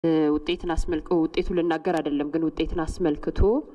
ውጤትን አስመልክ ውጤቱ ልናገር አይደለም ግን ውጤትን አስመልክቶ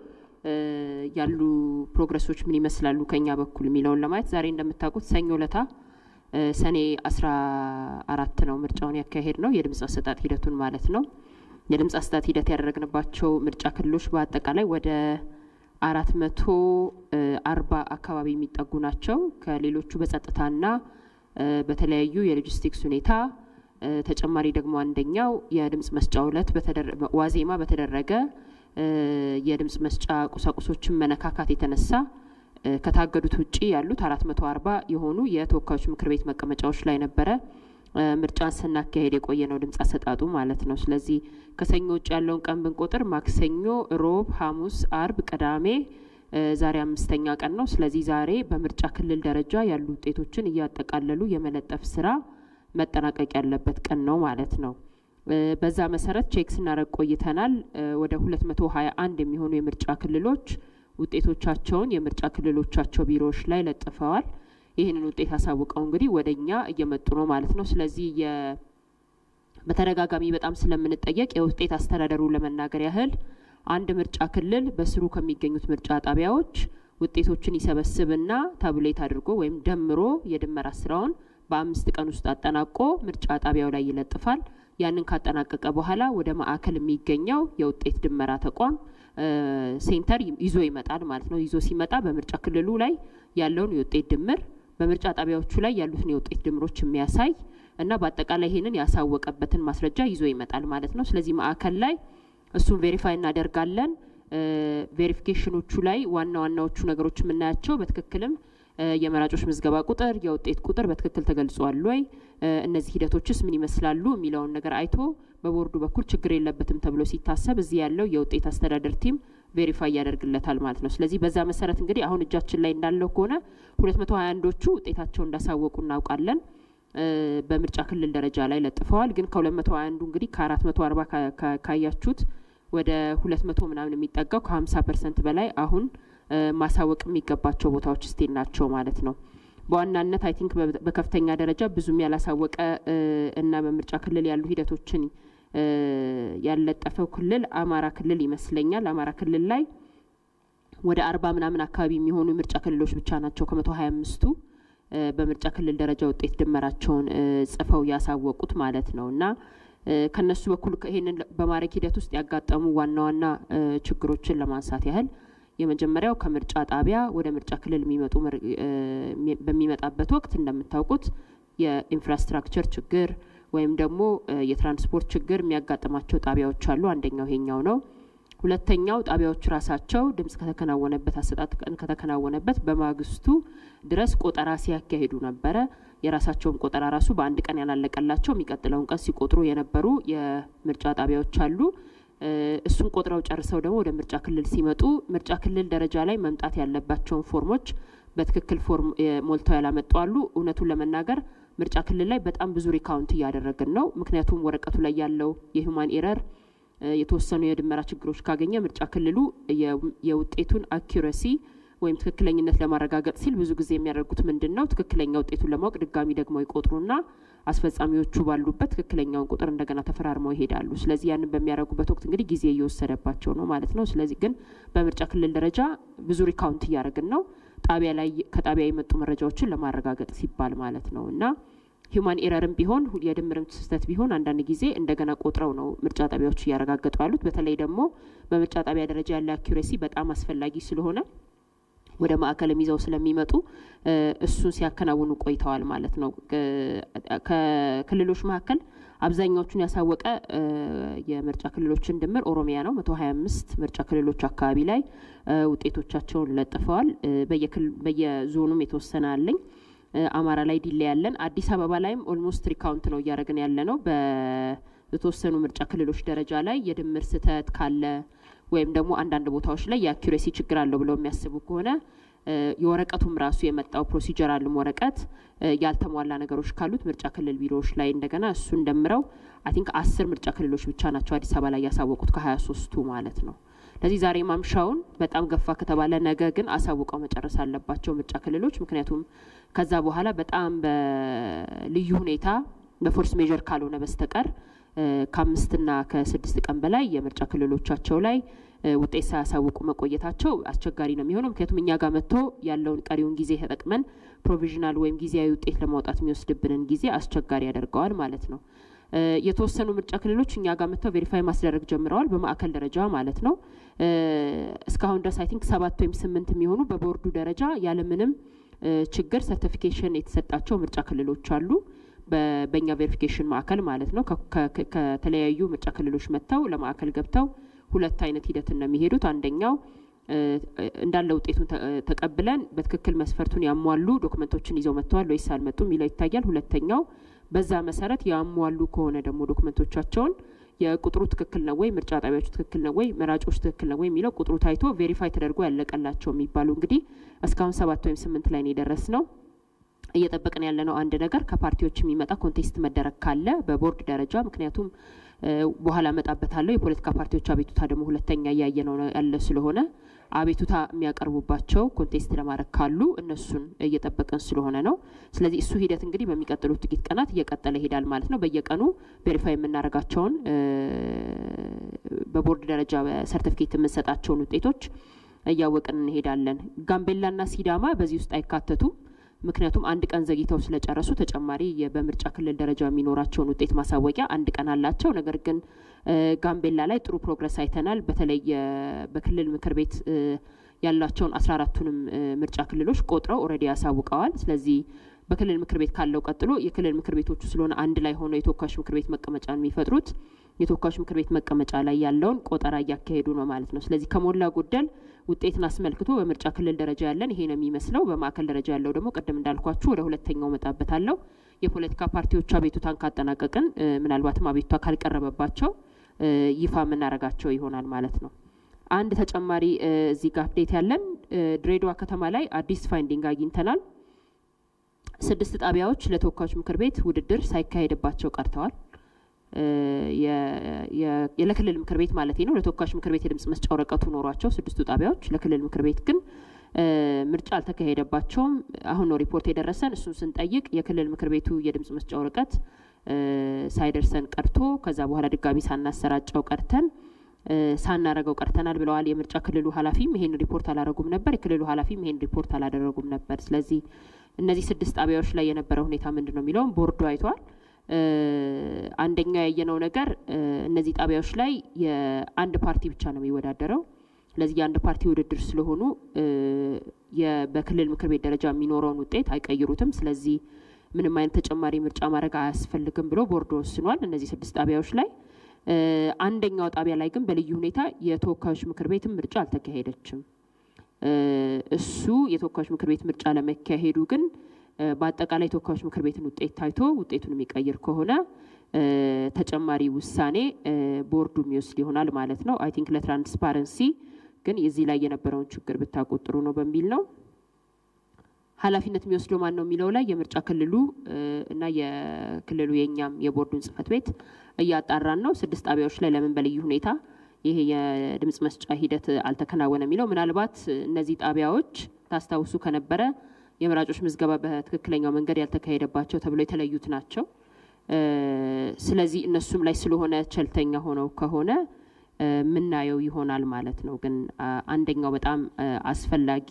ያሉ ፕሮግረሶች ምን ይመስላሉ ከኛ በኩል የሚለውን ለማየት ዛሬ እንደምታውቁት ሰኞ ለታ ሰኔ አስራ አራት ነው ምርጫውን ያካሄድ ነው የድምፅ አሰጣጥ ሂደቱን ማለት ነው። የድምፅ አሰጣጥ ሂደት ያደረግንባቸው ምርጫ ክልሎች በአጠቃላይ ወደ አራት መቶ አርባ አካባቢ የሚጠጉ ናቸው። ከሌሎቹ በጸጥታና በተለያዩ የሎጂስቲክስ ሁኔታ ተጨማሪ ደግሞ አንደኛው የድምፅ መስጫ ዕለት ዋዜማ በተደረገ የድምፅ መስጫ ቁሳቁሶችን መነካካት የተነሳ ከታገዱት ውጪ ያሉት አራት መቶ አርባ የሆኑ የተወካዮች ምክር ቤት መቀመጫዎች ላይ ነበረ ምርጫን ስናካሄድ የቆየ ነው ድምፅ አሰጣጡ ማለት ነው። ስለዚህ ከሰኞ ውጭ ያለውን ቀን ብንቆጥር ማክሰኞ፣ ሮብ፣ ሐሙስ፣ አርብ፣ ቅዳሜ ዛሬ አምስተኛ ቀን ነው። ስለዚህ ዛሬ በምርጫ ክልል ደረጃ ያሉ ውጤቶችን እያጠቃለሉ የመለጠፍ ስራ መጠናቀቅ ያለበት ቀን ነው ማለት ነው። በዛ መሰረት ቼክ ስናደርግ ቆይተናል። ወደ ሁለት መቶ ሀያ አንድ የሚሆኑ የምርጫ ክልሎች ውጤቶቻቸውን የምርጫ ክልሎቻቸው ቢሮዎች ላይ ለጥፈዋል። ይህንን ውጤት አሳውቀው እንግዲህ ወደ እኛ እየመጡ ነው ማለት ነው። ስለዚህ በተደጋጋሚ በጣም ስለምንጠየቅ የውጤት አስተዳደሩ ለመናገር ያህል አንድ ምርጫ ክልል በስሩ ከሚገኙት ምርጫ ጣቢያዎች ውጤቶችን ይሰበስብና ታብሌት አድርጎ ወይም ደምሮ የድመራ ስራውን በአምስት ቀን ውስጥ አጠናቆ ምርጫ ጣቢያው ላይ ይለጥፋል። ያንን ካጠናቀቀ በኋላ ወደ ማዕከል የሚገኘው የውጤት ድመራ ተቋም ሴንተር ይዞ ይመጣል ማለት ነው። ይዞ ሲመጣ በምርጫ ክልሉ ላይ ያለውን የውጤት ድምር በምርጫ ጣቢያዎቹ ላይ ያሉትን የውጤት ድምሮች የሚያሳይ እና በአጠቃላይ ይህንን ያሳወቀበትን ማስረጃ ይዞ ይመጣል ማለት ነው። ስለዚህ ማዕከል ላይ እሱን ቬሪፋይ እናደርጋለን። ቬሪፊኬሽኖቹ ላይ ዋና ዋናዎቹ ነገሮች የምናያቸው በትክክልም የመራጮች ምዝገባ ቁጥር፣ የውጤት ቁጥር በትክክል ተገልጿል ወይ፣ እነዚህ ሂደቶችስ ምን ይመስላሉ የሚለውን ነገር አይቶ በቦርዱ በኩል ችግር የለበትም ተብሎ ሲታሰብ እዚህ ያለው የውጤት አስተዳደር ቲም ቬሪፋይ ያደርግለታል ማለት ነው። ስለዚህ በዛ መሰረት እንግዲህ አሁን እጃችን ላይ እንዳለው ከሆነ ሁለት መቶ ሀያ አንዶቹ ውጤታቸው እንዳሳወቁ እናውቃለን። በምርጫ ክልል ደረጃ ላይ ለጥፈዋል። ግን ከሁለት መቶ ሀያ አንዱ እንግዲህ ከአራት መቶ አርባ ካያችሁት ወደ ሁለት መቶ ምናምን የሚጠጋው ከሀምሳ ፐርሰንት በላይ አሁን ማሳወቅ የሚገባቸው ቦታዎች ስቴል ናቸው ማለት ነው። በዋናነት አይ ቲንክ በከፍተኛ ደረጃ ብዙም ያላሳወቀ እና በምርጫ ክልል ያሉ ሂደቶችን ያለጠፈው ክልል አማራ ክልል ይመስለኛል። አማራ ክልል ላይ ወደ አርባ ምናምን አካባቢ የሚሆኑ የምርጫ ክልሎች ብቻ ናቸው ከመቶ ሀያ አምስቱ በምርጫ ክልል ደረጃ ውጤት ድመራቸውን ጽፈው ያሳወቁት ማለት ነው እና ከነሱ በኩል ይሄንን በማድረግ ሂደት ውስጥ ያጋጠሙ ዋና ዋና ችግሮችን ለማንሳት ያህል የመጀመሪያው ከምርጫ ጣቢያ ወደ ምርጫ ክልል የሚመጡ በሚመጣበት ወቅት እንደምታውቁት የኢንፍራስትራክቸር ችግር ወይም ደግሞ የትራንስፖርት ችግር የሚያጋጥማቸው ጣቢያዎች አሉ። አንደኛው ይሄኛው ነው። ሁለተኛው ጣቢያዎቹ ራሳቸው ድምጽ ከተከናወነበት አሰጣጥ ቀን ከተከናወነበት በማግስቱ ድረስ ቆጠራ ሲያካሂዱ ነበረ። የራሳቸውን ቆጠራ ራሱ በአንድ ቀን ያላለቀላቸው የሚቀጥለውን ቀን ሲቆጥሩ የነበሩ የምርጫ ጣቢያዎች አሉ። እሱን ቆጥረው ጨርሰው ደግሞ ወደ ምርጫ ክልል ሲመጡ ምርጫ ክልል ደረጃ ላይ መምጣት ያለባቸውን ፎርሞች በትክክል ፎርም ሞልተው ያላመጡ አሉ። እውነቱን ለመናገር ምርጫ ክልል ላይ በጣም ብዙ ሪካውንት እያደረግን ነው። ምክንያቱም ወረቀቱ ላይ ያለው የሂውማን ኤረር የተወሰኑ የድመራ ችግሮች ካገኘ ምርጫ ክልሉ የውጤቱን አኪረሲ ወይም ትክክለኝነት ለማረጋገጥ ሲል ብዙ ጊዜ የሚያደርጉት ምንድን ነው? ትክክለኛ ውጤቱን ለማወቅ ድጋሚ ደግሞ ይቆጥሩና አስፈጻሚዎቹ ባሉበት ትክክለኛውን ቁጥር እንደገና ተፈራርመው ይሄዳሉ። ስለዚህ ያንን በሚያደርጉበት ወቅት እንግዲህ ጊዜ እየወሰደባቸው ነው ማለት ነው። ስለዚህ ግን በምርጫ ክልል ደረጃ ብዙ ሪካውንት እያደረግን ነው፣ ጣቢያ ላይ ከጣቢያ የመጡ መረጃዎችን ለማረጋገጥ ሲባል ማለት ነው እና ሂውማን ኤረርም ቢሆን የድምርም ስህተት ቢሆን አንዳንድ ጊዜ እንደገና ቆጥረው ነው ምርጫ ጣቢያዎች እያረጋገጡ ያሉት። በተለይ ደግሞ በምርጫ ጣቢያ ደረጃ ያለ አኪሬሲ በጣም አስፈላጊ ስለሆነ ወደ ማዕከልም ይዘው ስለሚመጡ እሱን ሲያከናውኑ ቆይተዋል ማለት ነው። ከክልሎች መካከል አብዛኛዎቹን ያሳወቀ የምርጫ ክልሎችን ድምር ኦሮሚያ ነው። መቶ ሀያ አምስት ምርጫ ክልሎች አካባቢ ላይ ውጤቶቻቸውን ለጥፈዋል። በየዞኑም የተወሰነ አለኝ። አማራ ላይ ዲሌ ያለን፣ አዲስ አበባ ላይም ኦልሞስት ሪካውንት ነው እያደረግን ያለ ነው። በተወሰኑ ምርጫ ክልሎች ደረጃ ላይ የድምር ስህተት ካለ ወይም ደግሞ አንዳንድ ቦታዎች ላይ የአኪሬሲ ችግር አለው ብለው የሚያስቡ ከሆነ የወረቀቱም ራሱ የመጣው ፕሮሲጀራልም ወረቀት ያልተሟላ ነገሮች ካሉት ምርጫ ክልል ቢሮዎች ላይ እንደገና እሱን ደምረው አይ ቲንክ አስር ምርጫ ክልሎች ብቻ ናቸው አዲስ አበባ ላይ ያሳወቁት ከሀያ ሶስቱ ማለት ነው። ስለዚህ ዛሬ ማምሻውን በጣም ገፋ ከተባለ ነገ ግን አሳውቀው መጨረስ አለባቸው ምርጫ ክልሎች። ምክንያቱም ከዛ በኋላ በጣም በልዩ ሁኔታ በፎርስ ሜዥር ካልሆነ በስተቀር ከአምስትና ከስድስት ቀን በላይ የምርጫ ክልሎቻቸው ላይ ውጤት ሳያሳውቁ መቆየታቸው አስቸጋሪ ነው የሚሆነው። ምክንያቱም እኛ ጋር መጥቶ ያለውን ቀሪውን ጊዜ ተጠቅመን ፕሮቪዥናል ወይም ጊዜያዊ ውጤት ለማውጣት የሚወስድብንን ጊዜ አስቸጋሪ ያደርገዋል ማለት ነው። የተወሰኑ ምርጫ ክልሎች እኛ ጋር መጥተው ቬሪፋይ ማስደረግ ጀምረዋል፣ በማዕከል ደረጃ ማለት ነው። እስካሁን ድረስ አይ ቲንክ ሰባት ወይም ስምንት የሚሆኑ በቦርዱ ደረጃ ያለምንም ችግር ሰርቲፊኬሽን የተሰጣቸው ምርጫ ክልሎች አሉ። በእኛ ቬሪፊኬሽን ማዕከል ማለት ነው። ከተለያዩ ምርጫ ክልሎች መጥተው ለማዕከል ገብተው ሁለት አይነት ሂደት ነው የሚሄዱት። አንደኛው እንዳለ ውጤቱን ተቀብለን በትክክል መስፈርቱን ያሟሉ ዶክመንቶችን ይዘው መጥተዋል ወይስ አልመጡም የሚለው ይታያል። ሁለተኛው በዛ መሰረት ያሟሉ ከሆነ ደግሞ ዶክመንቶቻቸውን የቁጥሩ ትክክል ነው ወይ፣ ምርጫ ጣቢያዎቹ ትክክል ነው ወይ፣ መራጮች ትክክል ነው ወይ የሚለው ቁጥሩ ታይቶ ቬሪፋይ ተደርጎ ያለቀላቸው የሚባሉ እንግዲህ እስካሁን ሰባት ወይም ስምንት ላይ ነው የደረስ ነው። እየጠበቅን ያለ ነው አንድ ነገር ከፓርቲዎች የሚመጣ ኮንቴስት መደረግ ካለ በቦርድ ደረጃ ምክንያቱም በኋላ እመጣበታለሁ። የፖለቲካ ፓርቲዎች አቤቱታ ደግሞ ሁለተኛ እያየ ነው ያለ ስለሆነ አቤቱታ የሚያቀርቡባቸው ኮንቴስት ለማድረግ ካሉ እነሱን እየጠበቅን ስለሆነ ነው። ስለዚህ እሱ ሂደት እንግዲህ በሚቀጥሉት ጥቂት ቀናት እየቀጠለ ይሄዳል ማለት ነው። በየቀኑ ቬሪፋይ የምናደርጋቸውን በቦርድ ደረጃ ሰርቲፊኬት የምንሰጣቸውን ውጤቶች እያወቅን እንሄዳለን። ጋምቤላና ሲዳማ በዚህ ውስጥ አይካተቱም። ምክንያቱም አንድ ቀን ዘግይተው ስለጨረሱ ተጨማሪ በምርጫ ክልል ደረጃ የሚኖራቸውን ውጤት ማሳወቂያ አንድ ቀን አላቸው። ነገር ግን ጋምቤላ ላይ ጥሩ ፕሮግረስ አይተናል። በተለይ በክልል ምክር ቤት ያላቸውን አስራ አራቱንም ምርጫ ክልሎች ቆጥረው ኦልሬዲ ያሳውቀዋል። ስለዚህ በክልል ምክር ቤት ካለው ቀጥሎ የክልል ምክር ቤቶቹ ስለሆነ አንድ ላይ ሆነው የተወካዮች ምክር ቤት መቀመጫን የሚፈጥሩት የተወካዮች ምክር ቤት መቀመጫ ላይ ያለውን ቆጠራ እያካሄዱ ነው ማለት ነው። ስለዚህ ከሞላ ጎደል ውጤትን አስመልክቶ በምርጫ ክልል ደረጃ ያለን ይሄ ነው የሚመስለው። በማዕከል ደረጃ ያለው ደግሞ ቅድም እንዳልኳችሁ ወደ ሁለተኛው መጣበታለሁ። የፖለቲካ ፓርቲዎች አቤቱታን ካጠናቀቅን ምናልባትም አቤቱታ ካልቀረበባቸው ይፋ የምናደርጋቸው ይሆናል ማለት ነው። አንድ ተጨማሪ እዚህ ጋር አፕዴት ያለን ድሬዳዋ ከተማ ላይ አዲስ ፋይንዲንግ አግኝተናል። ስድስት ጣቢያዎች ለተወካዮች ምክር ቤት ውድድር ሳይካሄድባቸው ቀርተዋል። ለክልል ምክር ቤት ማለት ነው። ለተወካዮች ምክር ቤት የድምጽ መስጫ ወረቀቱ ኖሯቸው ስድስቱ ጣቢያዎች ለክልል ምክር ቤት ግን ምርጫ አልተካሄደባቸውም። አሁን ነው ሪፖርት የደረሰን። እሱን ስንጠይቅ የክልል ምክር ቤቱ የድምጽ መስጫ ወረቀት ሳይደርሰን ቀርቶ ከዛ በኋላ ድጋሚ ሳናሰራጨው ቀርተን ሳናረገው ቀርተናል ብለዋል። የምርጫ ክልሉ ኃላፊም ይሄን ሪፖርት አላደረጉም ነበር። የክልሉ ኃላፊም ይሄን ሪፖርት አላደረጉም ነበር። ስለዚህ እነዚህ ስድስት ጣቢያዎች ላይ የነበረው ሁኔታ ምንድን ነው የሚለውም ቦርዱ አይቷል። አንደኛው ያየነው ነገር እነዚህ ጣቢያዎች ላይ የአንድ ፓርቲ ብቻ ነው የሚወዳደረው። ስለዚህ የአንድ ፓርቲ ውድድር ስለሆኑ በክልል ምክር ቤት ደረጃ የሚኖረውን ውጤት አይቀይሩትም። ስለዚህ ምንም አይነት ተጨማሪ ምርጫ ማድረግ አያስፈልግም ብሎ ቦርዱ ወስኗል። እነዚህ ስድስት ጣቢያዎች ላይ አንደኛው ጣቢያ ላይ ግን በልዩ ሁኔታ የተወካዮች ምክር ቤትም ምርጫ አልተካሄደችም። እሱ የተወካዮች ምክር ቤት ምርጫ ለመካሄዱ ግን በአጠቃላይ የተወካዮች ምክር ቤትን ውጤት ታይቶ ውጤቱን የሚቀይር ከሆነ ተጨማሪ ውሳኔ ቦርዱ የሚወስድ ይሆናል ማለት ነው። አይ ቲንክ ለትራንስፓረንሲ ግን የዚህ ላይ የነበረውን ችግር ብታውቁት ጥሩ ነው በሚል ነው። ኃላፊነት የሚወስደው ማን ነው የሚለው ላይ የምርጫ ክልሉ እና የክልሉ የእኛም የቦርዱን ጽህፈት ቤት እያጣራን ነው። ስድስት ጣቢያዎች ላይ ለምን በልዩ ሁኔታ ይሄ የድምጽ መስጫ ሂደት አልተከናወነ የሚለው ምናልባት እነዚህ ጣቢያዎች ታስታውሱ ከነበረ የመራጮች ምዝገባ በትክክለኛው መንገድ ያልተካሄደባቸው ተብሎ የተለዩት ናቸው። ስለዚህ እነሱም ላይ ስለሆነ ቸልተኛ ሆነው ከሆነ የምናየው ይሆናል ማለት ነው። ግን አንደኛው በጣም አስፈላጊ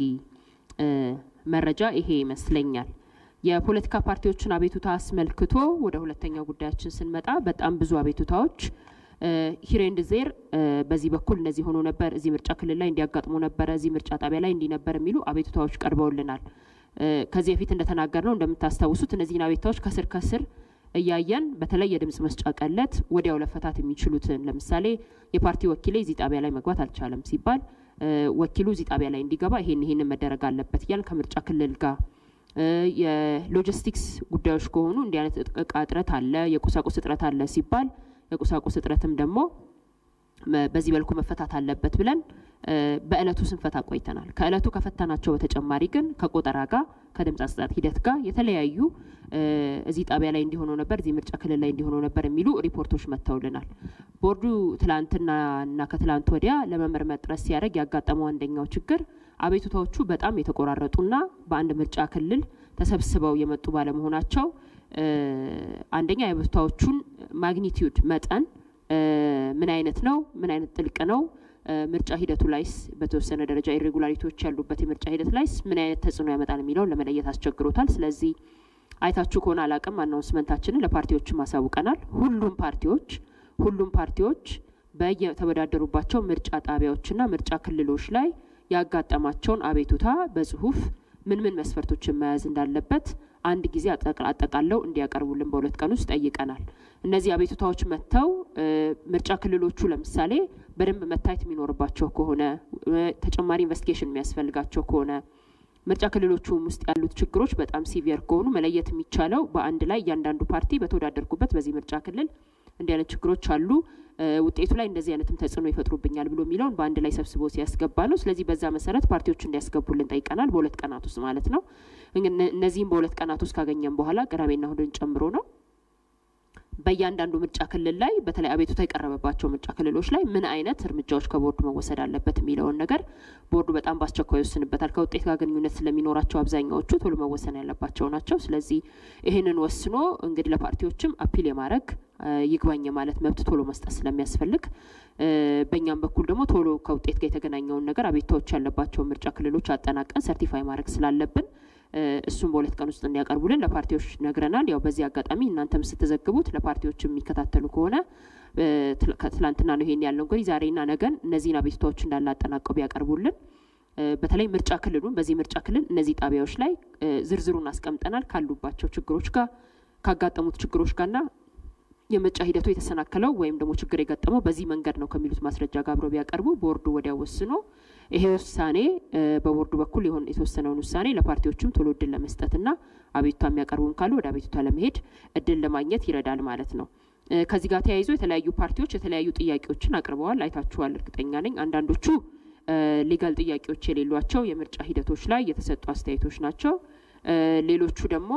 መረጃ ይሄ ይመስለኛል። የፖለቲካ ፓርቲዎችን አቤቱታ አስመልክቶ ወደ ሁለተኛው ጉዳያችን ስንመጣ በጣም ብዙ አቤቱታዎች ሂሬንድ ዜር በዚህ በኩል እንደዚህ ሆኖ ነበር፣ እዚህ ምርጫ ክልል ላይ እንዲያጋጥሞ ነበረ፣ እዚህ ምርጫ ጣቢያ ላይ እንዲህ ነበር የሚሉ አቤቱታዎች ቀርበውልናል። ከዚህ በፊት እንደተናገር ነው እንደምታስታውሱት እነዚህን አቤቱታዎች ከስር ከስር እያየን በተለይ የድምጽ መስጫ ቀለት ወዲያው ለፈታት የሚችሉትን ለምሳሌ የፓርቲ ወኪሌ እዚህ ጣቢያ ላይ መግባት አልቻለም ሲባል ወኪሉ እዚህ ጣቢያ ላይ እንዲገባ ይሄን ይሄንን መደረግ አለበት እያልን ከምርጫ ክልል ጋር የሎጂስቲክስ ጉዳዮች ከሆኑ እንዲህ አይነት እቃ እጥረት አለ፣ የቁሳቁስ እጥረት አለ ሲባል የቁሳቁስ እጥረትም ደግሞ በዚህ መልኩ መፈታት አለበት ብለን በእለቱ ስንፈታ ቆይተናል። ከእለቱ ከፈታናቸው በተጨማሪ ግን ከቆጠራ ጋር ከድምፅ አሰጣጥ ሂደት ጋር የተለያዩ እዚህ ጣቢያ ላይ እንዲሆነው ነበር፣ እዚህ ምርጫ ክልል ላይ እንዲሆነው ነበር የሚሉ ሪፖርቶች መጥተውልናል። ቦርዱ ትላንትና እና ከትላንት ወዲያ ለመመርመር ጥረት ሲያደርግ ያጋጠመው አንደኛው ችግር አቤቱታዎቹ በጣም የተቆራረጡና በአንድ ምርጫ ክልል ተሰብስበው የመጡ ባለመሆናቸው አንደኛ የአቤቱታዎቹን ማግኒቲዩድ መጠን ምን አይነት ነው፣ ምን አይነት ጥልቅ ነው፣ ምርጫ ሂደቱ ላይስ በተወሰነ ደረጃ ኢሬጉላሪቲዎች ያሉበት የምርጫ ሂደት ላይስ ምን አይነት ተጽዕኖ ያመጣል የሚለውን ለመለየት አስቸግሮታል። ስለዚህ አይታችሁ ከሆነ አላቅም አናውንስመንታችንን ለፓርቲዎችም አሳውቀናል። ሁሉም ፓርቲዎች ሁሉም ፓርቲዎች በየተወዳደሩባቸው ምርጫ ጣቢያዎችና ምርጫ ክልሎች ላይ ያጋጠማቸውን አቤቱታ በጽሁፍ ምን ምን መስፈርቶችን መያዝ እንዳለበት አንድ ጊዜ አጠቃለው እንዲያቀርቡልን በሁለት ቀን ውስጥ ጠይቀናል። እነዚህ አቤቱታዎች መጥተው ምርጫ ክልሎቹ ለምሳሌ በደንብ መታየት የሚኖርባቸው ከሆነ ተጨማሪ ኢንቨስቲጌሽን የሚያስፈልጋቸው ከሆነ ምርጫ ክልሎቹም ውስጥ ያሉት ችግሮች በጣም ሲቪየር ከሆኑ መለየት የሚቻለው በአንድ ላይ እያንዳንዱ ፓርቲ በተወዳደርኩበት በዚህ ምርጫ ክልል እንዲህ አይነት ችግሮች አሉ፣ ውጤቱ ላይ እንደዚህ አይነትም ተጽዕኖ ይፈጥሩብኛል ብሎ የሚለውን በአንድ ላይ ሰብስቦ ሲያስገባ ነው። ስለዚህ በዛ መሰረት ፓርቲዎች እንዲያስገቡልን ጠይቀናል፣ በሁለት ቀናት ውስጥ ማለት ነው። እነዚህም በሁለት ቀናት ውስጥ ካገኘን በኋላ ቅዳሜና እሁድን ጨምሮ ነው በእያንዳንዱ ምርጫ ክልል ላይ በተለይ አቤቱታ የቀረበባቸው ምርጫ ክልሎች ላይ ምን አይነት እርምጃዎች ከቦርዱ መወሰድ አለበት የሚለውን ነገር ቦርዱ በጣም በአስቸኳይ ይወስንበታል። ከውጤት ጋር ግንኙነት ስለሚኖራቸው አብዛኛዎቹ ቶሎ መወሰን ያለባቸው ናቸው። ስለዚህ ይህንን ወስኖ እንግዲህ ለፓርቲዎችም አፒል የማድረግ ይግባኝ ማለት መብት ቶሎ መስጠት ስለሚያስፈልግ በእኛም በኩል ደግሞ ቶሎ ከውጤት ጋር የተገናኘውን ነገር አቤቱታዎች ያለባቸውን ምርጫ ክልሎች አጠናቀን ሰርቲፋይ ማድረግ ስላለብን እሱም በሁለት ቀን ውስጥ እንዲያቀርቡልን ለፓርቲዎች ነግረናል። ያው በዚህ አጋጣሚ እናንተም ስትዘግቡት ለፓርቲዎች የሚከታተሉ ከሆነ ትላንትና ነው ይሄን ያለው እንግዲህ ዛሬና ነገን እነዚህን አቤቱታዎች እንዳለ አጠናቀው ቢያቀርቡልን በተለይ ምርጫ ክልሉን በዚህ ምርጫ ክልል እነዚህ ጣቢያዎች ላይ ዝርዝሩን አስቀምጠናል ካሉባቸው ችግሮች ጋር ካጋጠሙት ችግሮች ጋርና የምርጫ ሂደቱ የተሰናከለው ወይም ደግሞ ችግር የገጠመው በዚህ መንገድ ነው ከሚሉት ማስረጃ ጋር አብረው ቢያቀርቡ ቦርዱ ወዲያው ወስኖ ይሄ ውሳኔ በቦርዱ በኩል የሆነ የተወሰነውን ውሳኔ ለፓርቲዎችም ቶሎ እድል ለመስጠትና አቤቱታ የሚያቀርቡም ካሉ ወደ አቤቱታ ለመሄድ እድል ለማግኘት ይረዳል ማለት ነው። ከዚህ ጋር ተያይዞ የተለያዩ ፓርቲዎች የተለያዩ ጥያቄዎችን አቅርበዋል። አይታችኋል፣ እርግጠኛ ነኝ። አንዳንዶቹ ሊጋል ጥያቄዎች የሌሏቸው የምርጫ ሂደቶች ላይ የተሰጡ አስተያየቶች ናቸው። ሌሎቹ ደግሞ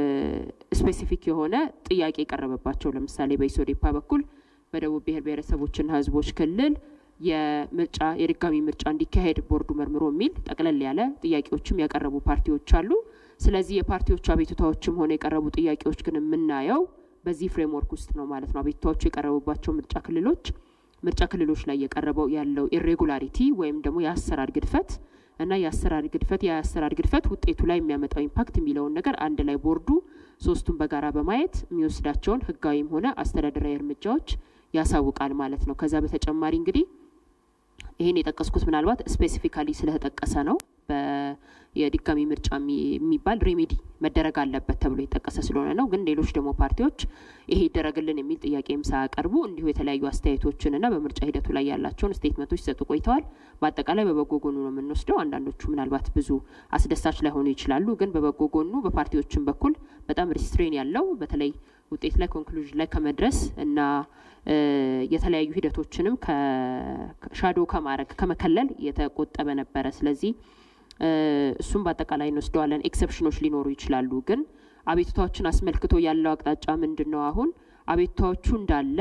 ስፔሲፊክ የሆነ ጥያቄ የቀረበባቸው ለምሳሌ በኢሶዴፓ በኩል በደቡብ ብሔር ብሔረሰቦችና ሕዝቦች ክልል የምርጫ የድጋሚ ምርጫ እንዲካሄድ ቦርዱ መርምሮ የሚል ጠቅለል ያለ ጥያቄዎችም ያቀረቡ ፓርቲዎች አሉ። ስለዚህ የፓርቲዎቹ አቤቱታዎችም ሆነ የቀረቡ ጥያቄዎች ግን የምናየው በዚህ ፍሬምወርክ ውስጥ ነው ማለት ነው። አቤቱታዎቹ የቀረቡባቸው ምርጫ ክልሎች ምርጫ ክልሎች ላይ የቀረበው ያለው ኢሬጉላሪቲ ወይም ደግሞ የአሰራር ግድፈት እና የአሰራር ግድፈት የአሰራር ግድፈት ውጤቱ ላይ የሚያመጣው ኢምፓክት የሚለውን ነገር አንድ ላይ ቦርዱ ሶስቱን በጋራ በማየት የሚወስዳቸውን ህጋዊም ሆነ አስተዳደራዊ እርምጃዎች ያሳውቃል ማለት ነው። ከዛ በተጨማሪ እንግዲህ ይህን የጠቀስኩት ምናልባት ስፔሲፊካሊ ስለተጠቀሰ ነው። የድጋሚ ምርጫ የሚባል ሬሜዲ መደረግ አለበት ተብሎ የጠቀሰ ስለሆነ ነው። ግን ሌሎች ደግሞ ፓርቲዎች ይሄ ይደረግልን የሚል ጥያቄም ሳያቀርቡ እንዲሁ የተለያዩ አስተያየቶችንና በምርጫ ሂደቱ ላይ ያላቸውን ስቴትመንቶች ሲሰጡ ቆይተዋል። በአጠቃላይ በበጎ ጎኑ ነው የምንወስደው። አንዳንዶቹ ምናልባት ብዙ አስደሳች ላይሆኑ ይችላሉ። ግን በበጎ ጎኑ በፓርቲዎችን በኩል በጣም ሪስትሬን ያለው በተለይ ውጤት ላይ ኮንክሉዥን ላይ ከመድረስ እና የተለያዩ ሂደቶችንም ከሻዶ ከማድረግ ከመከለል የተቆጠበ ነበረ። ስለዚህ እሱም በአጠቃላይ እንወስደዋለን። ኤክሰፕሽኖች ሊኖሩ ይችላሉ። ግን አቤቱታዎችን አስመልክቶ ያለው አቅጣጫ ምንድን ነው? አሁን አቤቱታዎቹ እንዳለ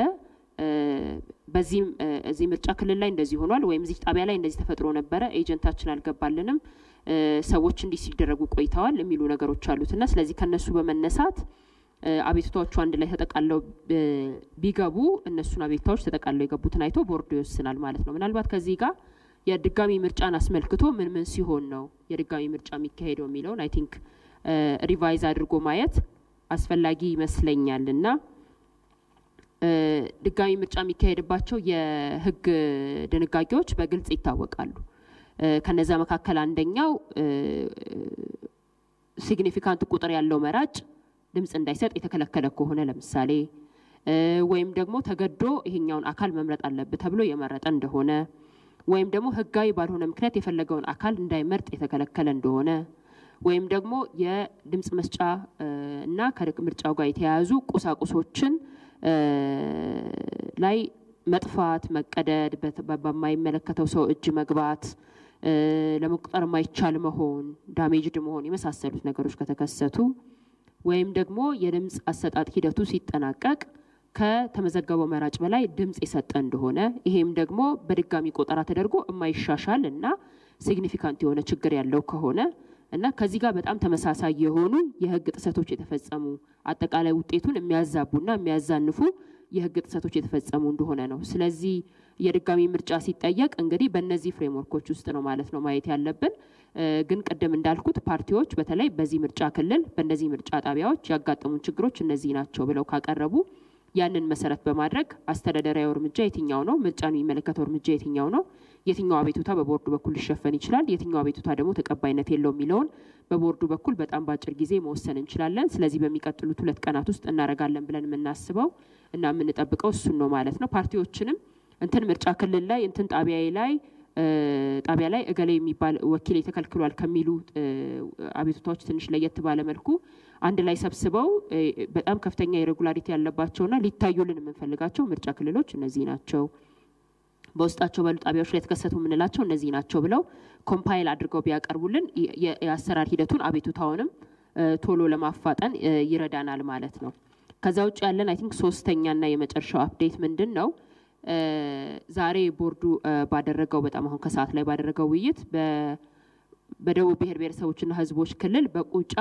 በዚህም እዚህ ምርጫ ክልል ላይ እንደዚህ ሆኗል ወይም እዚህ ጣቢያ ላይ እንደዚህ ተፈጥሮ ነበረ፣ ኤጀንታችን አልገባልንም፣ ሰዎች እንዲህ ሲደረጉ ቆይተዋል የሚሉ ነገሮች አሉትና ስለዚህ ከነሱ በመነሳት አቤቱታዎቹ አንድ ላይ ተጠቃለው ቢገቡ እነሱን አቤቱታዎች ተጠቃለው የገቡትን አይቶ ቦርዱ ይወስናል ማለት ነው። ምናልባት ከዚህ ጋር የድጋሚ ምርጫን አስመልክቶ ምን ምን ሲሆን ነው የድጋሚ ምርጫ የሚካሄደው የሚለውን አይ ቲንክ ሪቫይዝ አድርጎ ማየት አስፈላጊ ይመስለኛል እና ድጋሚ ምርጫ የሚካሄድባቸው የሕግ ድንጋጌዎች በግልጽ ይታወቃሉ። ከነዛ መካከል አንደኛው ሲግኒፊካንት ቁጥር ያለው መራጭ ድምፅ እንዳይሰጥ የተከለከለ ከሆነ ለምሳሌ ወይም ደግሞ ተገዶ ይሄኛውን አካል መምረጥ አለብህ ተብሎ የመረጠ እንደሆነ ወይም ደግሞ ህጋዊ ባልሆነ ምክንያት የፈለገውን አካል እንዳይመርጥ የተከለከለ እንደሆነ ወይም ደግሞ የድምፅ መስጫ እና ከምርጫው ጋር የተያያዙ ቁሳቁሶችን ላይ መጥፋት፣ መቀደድ፣ በማይመለከተው ሰው እጅ መግባት፣ ለመቁጠር የማይቻል መሆን፣ ዳሜጅድ መሆን የመሳሰሉት ነገሮች ከተከሰቱ ወይም ደግሞ የድምፅ አሰጣጥ ሂደቱ ሲጠናቀቅ ከተመዘገበው መራጭ በላይ ድምፅ የሰጠ እንደሆነ ይሄም ደግሞ በድጋሚ ቆጠራ ተደርጎ የማይሻሻል እና ሲግኒፊካንት የሆነ ችግር ያለው ከሆነ እና ከዚህ ጋር በጣም ተመሳሳይ የሆኑ የህግ ጥሰቶች የተፈጸሙ አጠቃላይ ውጤቱን የሚያዛቡና የሚያዛንፉ የህግ ጥሰቶች የተፈጸሙ እንደሆነ ነው። ስለዚህ የድጋሚ ምርጫ ሲጠየቅ እንግዲህ በእነዚህ ፍሬምወርኮች ውስጥ ነው ማለት ነው ማየት ያለብን። ግን ቅድም እንዳልኩት ፓርቲዎች በተለይ በዚህ ምርጫ ክልል በእነዚህ ምርጫ ጣቢያዎች ያጋጠሙን ችግሮች እነዚህ ናቸው ብለው ካቀረቡ ያንን መሰረት በማድረግ አስተዳደራዊ እርምጃ የትኛው ነው፣ ምርጫን የሚመለከተው እርምጃ የትኛው ነው፣ የትኛው አቤቱታ በቦርዱ በኩል ሊሸፈን ይችላል፣ የትኛው አቤቱታ ደግሞ ተቀባይነት የለው የሚለውን በቦርዱ በኩል በጣም በአጭር ጊዜ መወሰን እንችላለን። ስለዚህ በሚቀጥሉት ሁለት ቀናት ውስጥ እናደርጋለን ብለን የምናስበው እና የምንጠብቀው እሱን ነው ማለት ነው። ፓርቲዎችንም እንትን ምርጫ ክልል ላይ እንትን ጣቢያዬ ላይ ጣቢያ ላይ እገሌ የሚባል ወኪል ተከልክሏል ከሚሉ አቤቱታዎች ትንሽ ለየት ባለ መልኩ አንድ ላይ ሰብስበው በጣም ከፍተኛ ኢሬጉላሪቲ ያለባቸውና ሊታዩልን የምንፈልጋቸው ምርጫ ክልሎች እነዚህ ናቸው፣ በውስጣቸው ባሉ ጣቢያዎች ላይ የተከሰቱ የምንላቸው እነዚህ ናቸው ብለው ኮምፓይል አድርገው ቢያቀርቡልን የአሰራር ሂደቱን አቤቱታውንም ቶሎ ለማፋጠን ይረዳናል ማለት ነው። ከዛ ውጭ ያለን አይ ቲንክ ሶስተኛና የመጨረሻው አፕዴት ምንድን ነው? ዛሬ ቦርዱ ባደረገው በጣም አሁን ከሰዓት ላይ ባደረገው ውይይት በደቡብ ብሔር ብሔረሰቦችና ሕዝቦች ክልል በቁጫ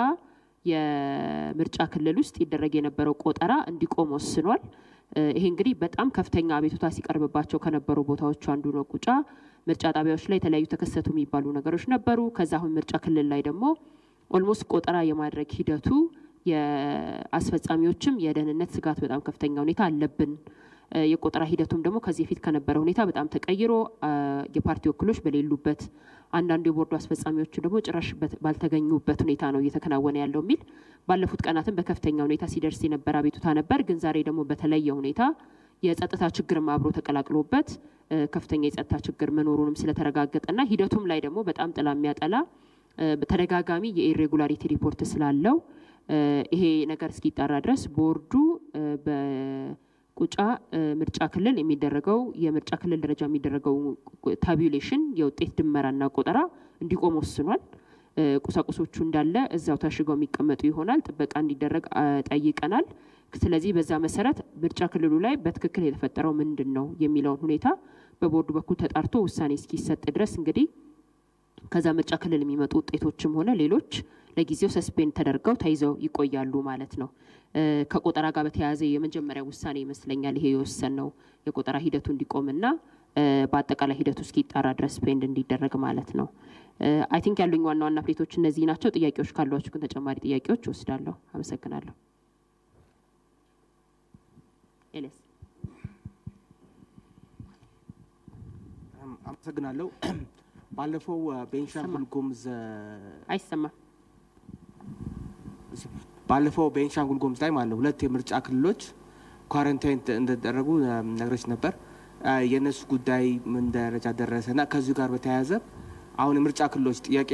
የምርጫ ክልል ውስጥ ይደረግ የነበረው ቆጠራ እንዲቆም ወስኗል። ይሄ እንግዲህ በጣም ከፍተኛ አቤቱታ ሲቀርብባቸው ከነበሩ ቦታዎች አንዱ ነው። ቁጫ ምርጫ ጣቢያዎች ላይ የተለያዩ ተከሰቱ የሚባሉ ነገሮች ነበሩ። ከዛ አሁን ምርጫ ክልል ላይ ደግሞ ኦልሞስት ቆጠራ የማድረግ ሂደቱ የአስፈጻሚዎችም የደህንነት ስጋት በጣም ከፍተኛ ሁኔታ አለብን የቆጠራ ሂደቱም ደግሞ ከዚህ በፊት ከነበረ ሁኔታ በጣም ተቀይሮ የፓርቲ ወክሎች በሌሉበት አንዳንዱ የቦርዱ አስፈጻሚዎቹ ደግሞ ጭራሽ ባልተገኙበት ሁኔታ ነው እየተከናወነ ያለው የሚል ባለፉት ቀናትም በከፍተኛ ሁኔታ ሲደርስ የነበረ አቤቱታ ነበር። ግን ዛሬ ደግሞ በተለየ ሁኔታ የጸጥታ ችግርም አብሮ ተቀላቅሎበት ከፍተኛ የጸጥታ ችግር መኖሩንም ስለተረጋገጠና ሂደቱም ላይ ደግሞ በጣም ጥላ የሚያጠላ በተደጋጋሚ የኢሬጉላሪቲ ሪፖርት ስላለው ይሄ ነገር እስኪጣራ ድረስ ቦርዱ ቁጫ ምርጫ ክልል የሚደረገው የምርጫ ክልል ደረጃ የሚደረገው ታቢሌሽን የውጤት ድመራና ቆጠራ እንዲቆም ወስኗል። ቁሳቁሶቹ እንዳለ እዛው ታሽገው የሚቀመጡ ይሆናል። ጥበቃ እንዲደረግ ጠይቀናል። ስለዚህ በዛ መሰረት ምርጫ ክልሉ ላይ በትክክል የተፈጠረው ምንድን ነው የሚለውን ሁኔታ በቦርዱ በኩል ተጣርቶ ውሳኔ እስኪሰጥ ድረስ እንግዲህ ከዛ ምርጫ ክልል የሚመጡ ውጤቶችም ሆነ ሌሎች ለጊዜው ሰስፔንድ ተደርገው ተይዘው ይቆያሉ ማለት ነው። ከቆጠራ ጋር በተያያዘ የመጀመሪያ ውሳኔ ይመስለኛል ይሄ የወሰን ነው የቆጠራ ሂደቱ እንዲቆምና በአጠቃላይ ሂደቱ እስኪጣራ ድረስ ፔንድ እንዲደረግ ማለት ነው። አይ ቲንክ ያሉኝ ዋና ዋና ፕሌቶች እነዚህ ናቸው። ጥያቄዎች ካሏችሁ ግን ተጨማሪ ጥያቄዎች ወስዳለሁ። አመሰግናለሁ። ኤሌስ አመሰግናለሁ። ባለፈው ቤንሻንጉል ጉሙዝ አይሰማም። ባለፈው ቤንሻንጉል ጉሙዝ ላይ ማለት ነው ሁለት የምርጫ ክልሎች ኳረንታይን እንደተደረጉ ነግረች ነበር። የእነሱ ጉዳይ ምን ደረጃ ደረሰ እና ከዚሁ ጋር በተያያዘ አሁን የምርጫ ክልሎች ጥያቄ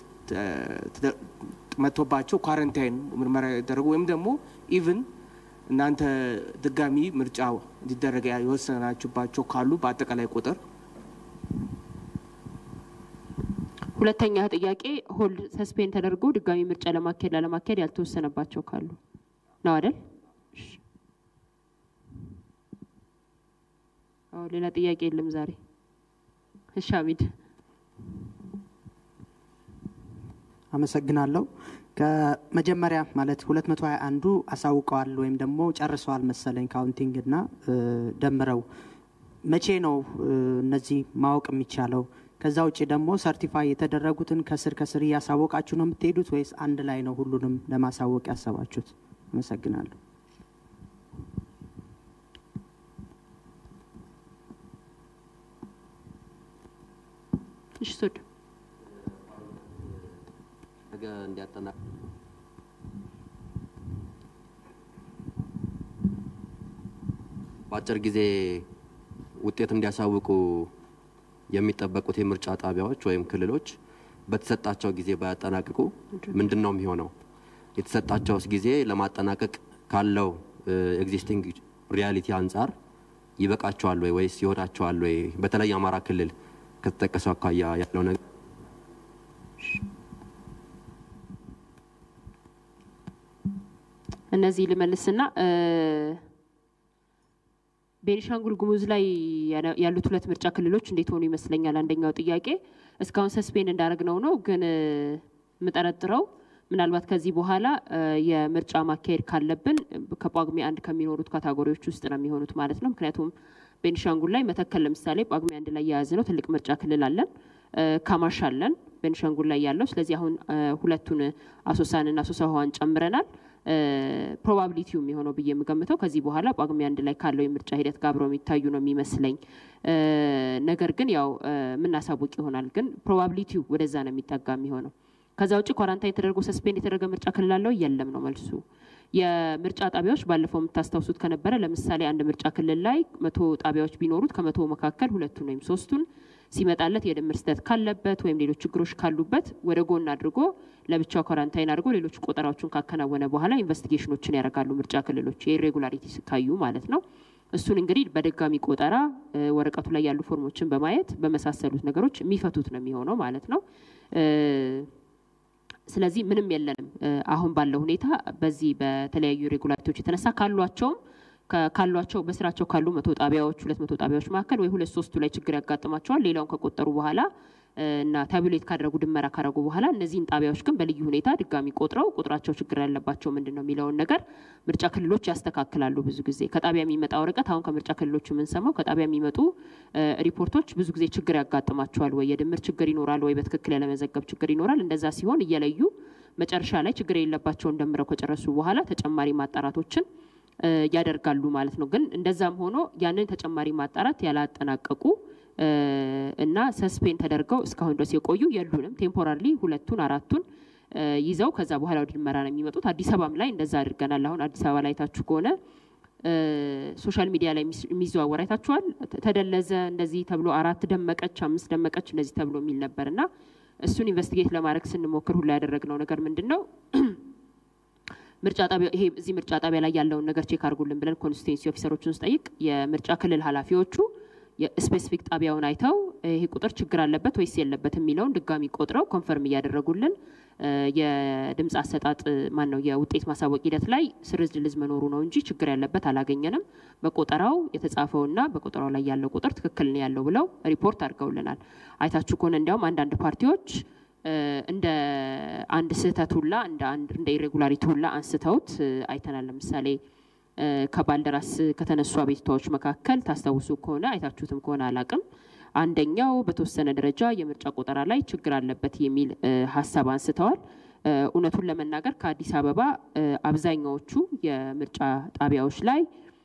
መጥቶባቸው ኳረንታይን ምርመራ ያደረጉ ወይም ደግሞ ኢቭን እናንተ ድጋሚ ምርጫ እንዲደረግ የወሰናችሁባቸው ካሉ በአጠቃላይ ቁጥር ሁለተኛ ጥያቄ ሆልድ ሰስፔንድ ተደርጎ ድጋሚ ምርጫ ለማካሄድ ላለማካሄድ ያልተወሰነባቸው ካሉ ነው አይደል? አዎ ሌላ ጥያቄ የለም ዛሬ። እሺ ሀሚድ አመሰግናለሁ። ከመጀመሪያ ማለት ሁለት መቶ ሀያ አንዱ አሳውቀዋል ወይም ደግሞ ጨርሰዋል መሰለኝ ካውንቲንግ እና ደምረው መቼ ነው እነዚህ ማወቅ የሚቻለው? ከዛ ውጭ ደግሞ ሰርቲፋይ የተደረጉትን ከስር ከስር እያሳወቃችሁ ነው የምትሄዱት ወይስ አንድ ላይ ነው ሁሉንም ለማሳወቅ ያሰባችሁት? አመሰግናለሁ። እሺ ሶድ ነገ እንዲያጠና በአጭር ጊዜ ውጤት እንዲያሳውቁ የሚጠበቁት የምርጫ ጣቢያዎች ወይም ክልሎች በተሰጣቸው ጊዜ ባያጠናቅቁ ምንድን ነው የሚሆነው? የተሰጣቸውስ ጊዜ ለማጠናቀቅ ካለው ኤግዚስቲንግ ሪያሊቲ አንጻር ይበቃቸዋል ወይ ወይስ ይሆናቸዋል ወይ? በተለይ አማራ ክልል ከተጠቀሰው አኳያ ያለው ነገር እነዚህ ልመልስና ቤኒሻንጉል ጉሙዝ ላይ ያሉት ሁለት ምርጫ ክልሎች እንዴት ሆኑ ይመስለኛል። አንደኛው ጥያቄ እስካሁን ሰስፔንድ እንዳደረግነው ነው፣ ግን የምጠረጥረው ምናልባት ከዚህ በኋላ የምርጫ ማካሄድ ካለብን ከጳጉሜ አንድ ከሚኖሩት ካታጎሪዎች ውስጥ ነው የሚሆኑት ማለት ነው። ምክንያቱም ቤኒሻንጉል ላይ መተከል ለምሳሌ ጳጉሜ አንድ ላይ የያዝ ነው ትልቅ ምርጫ ክልል አለን። ካማሽ አለን ቤኒሻንጉል ላይ ያለው። ስለዚህ አሁን ሁለቱን አሶሳንና አሶሳ ውሃን ጨምረናል። ፕሮባቢሊቲው የሚሆነው ብዬ የምገምተው ከዚህ በኋላ ጳጉሜ አንድ ላይ ካለው የምርጫ ሂደት ጋር አብረው የሚታዩ ነው የሚመስለኝ። ነገር ግን ያው የምናሳውቅ ይሆናል። ግን ፕሮባቢሊቲው ወደዛ ነው የሚጠጋ የሚሆነው። ከዛ ውጭ ኳራንታይን ተደርጎ ሰስፔንድ የተደረገ ምርጫ ክልል አለው የለም ነው መልሱ። የምርጫ ጣቢያዎች ባለፈው የምታስታውሱት ከነበረ ለምሳሌ አንድ ምርጫ ክልል ላይ መቶ ጣቢያዎች ቢኖሩት ከመቶ መካከል ሁለቱን ወይም ሶስቱን ሲመጣለት የድምር ስህተት ካለበት ወይም ሌሎች ችግሮች ካሉበት ወደ ጎን አድርጎ ለብቻው ኳራንታይን አድርጎ ሌሎች ቆጠራዎችን ካከናወነ በኋላ ኢንቨስቲጌሽኖችን ያደርጋሉ ምርጫ ክልሎች የኢሬጉላሪቲ ካዩ ማለት ነው። እሱን እንግዲህ በድጋሚ ቆጠራ ወረቀቱ ላይ ያሉ ፎርሞችን በማየት በመሳሰሉት ነገሮች የሚፈቱት ነው የሚሆነው ማለት ነው። ስለዚህ ምንም የለንም አሁን ባለው ሁኔታ በዚህ በተለያዩ ሬጉላሪቲዎች የተነሳ ካሏቸውም ካሏቸው በስራቸው ካሉ መቶ ጣቢያዎች ሁለት መቶ ጣቢያዎች መካከል ወይ ሁለት ሶስቱ ላይ ችግር ያጋጥማቸዋል። ሌላውን ከቆጠሩ በኋላ እና ታቡሌት ካደረጉ ድመራ ካደረጉ በኋላ እነዚህን ጣቢያዎች ግን በልዩ ሁኔታ ድጋሚ ቆጥረው ቁጥራቸው ችግር ያለባቸው ምንድን ነው የሚለውን ነገር ምርጫ ክልሎች ያስተካክላሉ። ብዙ ጊዜ ከጣቢያ የሚመጣ ወረቀት አሁን ከምርጫ ክልሎች የምንሰማው ከጣቢያ የሚመጡ ሪፖርቶች ብዙ ጊዜ ችግር ያጋጥማቸዋል። ወይ የድምር ችግር ይኖራል፣ ወይ በትክክል ያለመዘገብ ችግር ይኖራል። እንደዛ ሲሆን እየለዩ መጨረሻ ላይ ችግር የሌለባቸውን ደምረው ከጨረሱ በኋላ ተጨማሪ ማጣራቶችን ያደርጋሉ ማለት ነው። ግን እንደዛም ሆኖ ያንን ተጨማሪ ማጣራት ያላጠናቀቁ እና ሰስፔንድ ተደርገው እስካሁን ድረስ የቆዩ የሉንም። ቴምፖራሪ ሁለቱን አራቱን ይዘው ከዛ በኋላ ወደ ድመራ ነው የሚመጡት። አዲስ አበባም ላይ እንደዛ አድርገናል። አሁን አዲስ አበባ ላይ አይታችሁ ከሆነ ሶሻል ሚዲያ ላይ የሚዘዋወር አይታችኋል። ተደለዘ እንደዚህ ተብሎ አራት ደመቀች፣ አምስት ደመቀች እንደዚህ ተብሎ የሚል ነበር እና እሱን ኢንቨስቲጌት ለማድረግ ስንሞክር ሁላ ያደረግነው ነገር ምንድን ነው ምርጫ ጣቢያ ይሄ እዚህ ምርጫ ጣቢያ ላይ ያለውን ነገር ቼክ አድርጉልን ብለን ኮንስቲቱንሲ ኦፊሰሮችን ስጠይቅ የምርጫ ክልል ኃላፊዎቹ የስፔሲፊክ ጣቢያውን አይተው ይሄ ቁጥር ችግር አለበት ወይስ የለበት የሚለውን ድጋሚ ቆጥረው ኮንፈርም እያደረጉልን የድምፅ አሰጣጥ ማን ነው የውጤት ማሳወቅ ሂደት ላይ ስርዝ ድልዝ መኖሩ ነው እንጂ ችግር ያለበት አላገኘንም። በቆጠራው የተጻፈውና በቆጠራው ላይ ያለው ቁጥር ትክክል ነው ያለው ብለው ሪፖርት አድርገውልናል። አይታችሁ ከሆነ እንዲያውም አንዳንድ ፓርቲዎች እንደ አንድ ስህተት ሁላ እንደ አንድ እንደ ኢሬጉላሪቲ ሁላ አንስተውት አይተናል። ለምሳሌ ከባልደራስ ከተነሱ አቤቱታዎች መካከል ታስታውሱ ከሆነ አይታችሁትም ከሆነ አላቅም፣ አንደኛው በተወሰነ ደረጃ የምርጫ ቆጠራ ላይ ችግር አለበት የሚል ሀሳብ አንስተዋል። እውነቱን ለመናገር ከአዲስ አበባ አብዛኛዎቹ የምርጫ ጣቢያዎች ላይ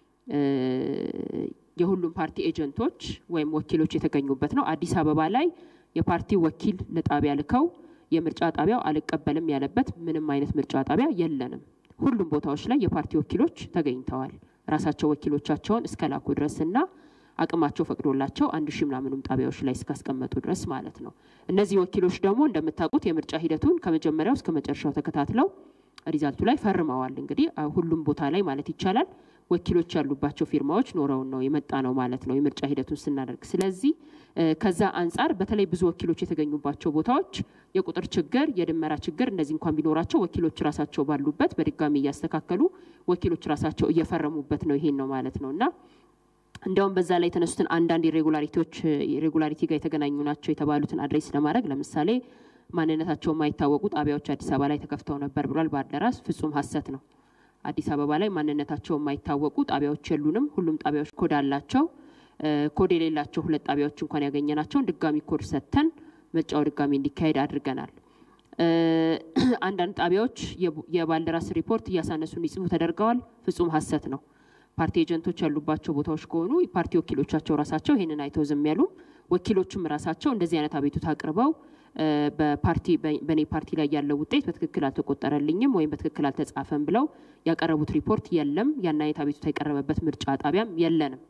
የሁሉም ፓርቲ ኤጀንቶች ወይም ወኪሎች የተገኙበት ነው። አዲስ አበባ ላይ የፓርቲ ወኪል ለጣቢያ ልከው የምርጫ ጣቢያው አልቀበልም ያለበት ምንም አይነት ምርጫ ጣቢያ የለንም። ሁሉም ቦታዎች ላይ የፓርቲ ወኪሎች ተገኝተዋል። ራሳቸው ወኪሎቻቸውን እስከ ላኩ ድረስና አቅማቸው ፈቅዶላቸው አንድ ሺህ ምናምኑም ጣቢያዎች ላይ እስካስቀመጡ ድረስ ማለት ነው። እነዚህ ወኪሎች ደግሞ እንደምታውቁት የምርጫ ሂደቱን ከመጀመሪያው እስከ መጨረሻው ተከታትለው ሪዛልቱ ላይ ፈርመዋል። እንግዲህ ሁሉም ቦታ ላይ ማለት ይቻላል ወኪሎች ያሉባቸው ፊርማዎች ኖረውን ነው የመጣ ነው ማለት ነው የምርጫ ሂደቱን ስናደርግ። ስለዚህ ከዛ አንጻር በተለይ ብዙ ወኪሎች የተገኙባቸው ቦታዎች የቁጥር ችግር፣ የድመራ ችግር እንደዚህ እንኳን ቢኖራቸው ወኪሎች ራሳቸው ባሉበት በድጋሚ እያስተካከሉ ወኪሎች ራሳቸው እየፈረሙበት ነው ይሄን ነው ማለት ነው እና እንዲያውም በዛ ላይ የተነሱትን አንዳንድ ኢሬጉላሪቲዎች ኢሬጉላሪቲ ጋር የተገናኙ ናቸው የተባሉትን አድሬስ ለማድረግ ለምሳሌ ማንነታቸው የማይታወቁ ጣቢያዎች አዲስ አበባ ላይ ተከፍተው ነበር ብሏል ባልደራስ። ፍጹም ሀሰት ነው። አዲስ አበባ ላይ ማንነታቸው የማይታወቁ ጣቢያዎች የሉንም። ሁሉም ጣቢያዎች ኮድ አላቸው። ኮድ የሌላቸው ሁለት ጣቢያዎች እንኳን ያገኘናቸውን ድጋሚ ኮድ ሰጥተን ምርጫው ድጋሚ እንዲካሄድ አድርገናል። አንዳንድ ጣቢያዎች የባልደራስ ሪፖርት እያሳነሱ እንዲጽፉ ተደርገዋል። ፍጹም ሀሰት ነው። ፓርቲ ኤጀንቶች ያሉባቸው ቦታዎች ከሆኑ ፓርቲ ወኪሎቻቸው ራሳቸው ይህንን አይተው ዝም ያሉም፣ ወኪሎችም ራሳቸው እንደዚህ አይነት አቤቱታ አቅርበው በፓርቲ በእኔ ፓርቲ ላይ ያለው ውጤት በትክክል አልተቆጠረልኝም ወይም በትክክል አልተጻፈም ብለው ያቀረቡት ሪፖርት የለም። ያን አይነት አቤቱታ የቀረበበት ምርጫ ጣቢያም የለንም።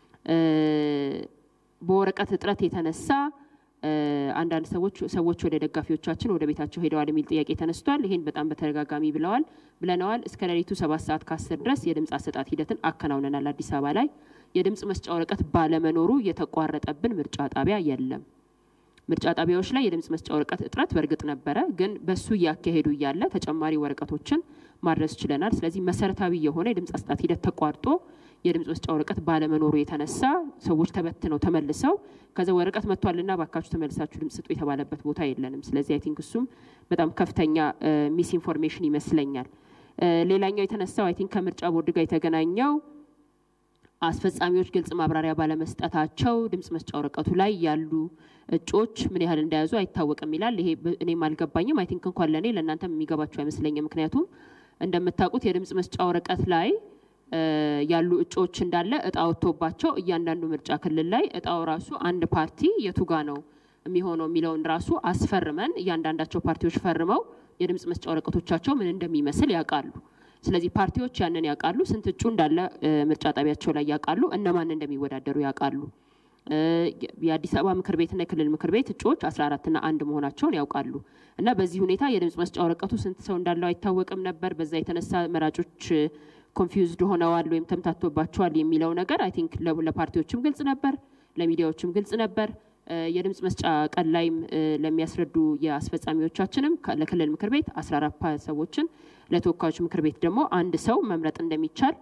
በወረቀት እጥረት የተነሳ አንዳንድ ሰዎች ሰዎች ወደ ደጋፊዎቻችን ወደ ቤታቸው ሄደዋል የሚል ጥያቄ ተነስቷል። ይህን በጣም በተደጋጋሚ ብለዋል ብለነዋል። እስከ ሌሊቱ ሰባት ሰዓት ከአስር ድረስ የድምፅ አሰጣት ሂደትን አከናውነናል። አዲስ አበባ ላይ የድምፅ መስጫ ወረቀት ባለመኖሩ የተቋረጠብን ምርጫ ጣቢያ የለም። ምርጫ ጣቢያዎች ላይ የድምፅ መስጫ ወረቀት እጥረት በእርግጥ ነበረ፣ ግን በሱ እያካሄዱ እያለ ተጨማሪ ወረቀቶችን ማድረስ ችለናል። ስለዚህ መሰረታዊ የሆነ የድምፅ አሰጣጥ ሂደት ተቋርጦ የድምጽ መስጫ ወረቀት ባለመኖሩ የተነሳ ሰዎች ተበትነው ተመልሰው ከዛ ወረቀት መጥቷልና ባካችሁ ተመልሳችሁ ድምጽ ስጡ የተባለበት ቦታ የለንም። ስለዚህ አይ ቲንክ እሱም በጣም ከፍተኛ ሚስ ኢንፎርሜሽን ይመስለኛል። ሌላኛው የተነሳው አይ ቲንክ ከምርጫ ቦርድ ጋር የተገናኘው አስፈጻሚዎች ግልጽ ማብራሪያ ባለመስጠታቸው ድምጽ መስጫ ወረቀቱ ላይ ያሉ እጩዎች ምን ያህል እንደያዙ አይታወቅም ይላል። ይሄ እኔም አልገባኝም። አይ ቲንክ እንኳን ለእኔ ለእናንተም የሚገባቸው አይመስለኝም። ምክንያቱም እንደምታውቁት የድምጽ መስጫ ወረቀት ላይ ያሉ እጩዎች እንዳለ እጣ ወጥቶባቸው እያንዳንዱ ምርጫ ክልል ላይ እጣው ራሱ አንድ ፓርቲ የቱጋ ነው የሚሆነው የሚለውን ራሱ አስፈርመን እያንዳንዳቸው ፓርቲዎች ፈርመው የድምጽ መስጫ ወረቀቶቻቸው ምን እንደሚመስል ያውቃሉ። ስለዚህ ፓርቲዎች ያንን ያውቃሉ። ስንት እጩ እንዳለ ምርጫ ጣቢያቸው ላይ ያውቃሉ። እነማን እንደሚወዳደሩ ያውቃሉ። የአዲስ አበባ ምክር ቤትና የክልል ምክር ቤት እጩዎች አስራ አራትና አንድ መሆናቸውን ያውቃሉ። እና በዚህ ሁኔታ የድምጽ መስጫ ወረቀቱ ስንት ሰው እንዳለው አይታወቅም ነበር። በዛ የተነሳ መራጮች ኮንፊውዝድ ሆነዋል ወይም ተምታቶባቸዋል የሚለው ነገር አይ ቲንክ ለፓርቲዎችም ግልጽ ነበር፣ ለሚዲያዎችም ግልጽ ነበር። የድምጽ መስጫ ቀን ላይም ለሚያስረዱ የአስፈጻሚዎቻችንም ለክልል ምክር ቤት አስራ አራት ሰዎችን ለተወካዮች ምክር ቤት ደግሞ አንድ ሰው መምረጥ እንደሚቻል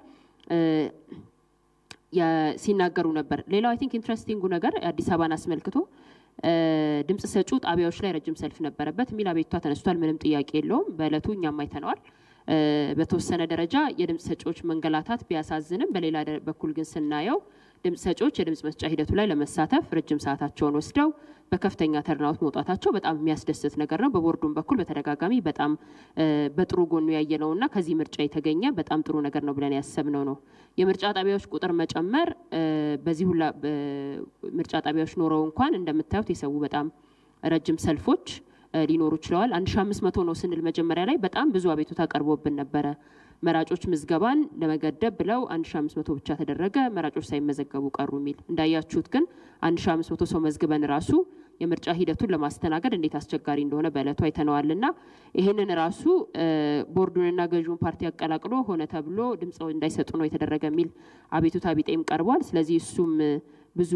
ሲናገሩ ነበር። ሌላው አይ ቲንክ ኢንትረስቲንጉ ነገር አዲስ አበባን አስመልክቶ ድምጽ ሰጩ ጣቢያዎች ላይ ረጅም ሰልፍ ነበረበት የሚል አቤቱታ ተነስቷል። ምንም ጥያቄ የለውም። በእለቱ እኛም አይተነዋል። በተወሰነ ደረጃ የድምጽ ሰጪዎች መንገላታት ቢያሳዝንም በሌላ በኩል ግን ስናየው ድምጽ ሰጪዎች የድምጽ መስጫ ሂደቱ ላይ ለመሳተፍ ረጅም ሰዓታቸውን ወስደው በከፍተኛ ተርናውት መውጣታቸው በጣም የሚያስደስት ነገር ነው። በቦርዱም በኩል በተደጋጋሚ በጣም በጥሩ ጎኑ ያየነውና ከዚህ ምርጫ የተገኘ በጣም ጥሩ ነገር ነው ብለን ያሰብነው ነው። የምርጫ ጣቢያዎች ቁጥር መጨመር በዚህ ሁላ ምርጫ ጣቢያዎች ኖረው እንኳን እንደምታዩት የሰው በጣም ረጅም ሰልፎች ሊኖሩ ችለዋል። አንድ ሺ አምስት መቶ ነው ስንል መጀመሪያ ላይ በጣም ብዙ አቤቱታ ቀርቦብን ነበረ። መራጮች ምዝገባን ለመገደብ ብለው አንድ ሺ አምስት መቶ ብቻ ተደረገ፣ መራጮች ሳይመዘገቡ ቀሩ የሚል እንዳያችሁት ግን አንድ ሺ አምስት መቶ ሰው መዝግበን ራሱ የምርጫ ሂደቱን ለማስተናገድ እንዴት አስቸጋሪ እንደሆነ በእለቱ አይተነዋልና ይህንን ራሱ ቦርዱንና ገዢውን ፓርቲ አቀላቅሎ ሆነ ተብሎ ድምፅ እንዳይሰጡ ነው የተደረገ የሚል አቤቱታ ቢጤም ቀርቧል። ስለዚህ እሱም ብዙ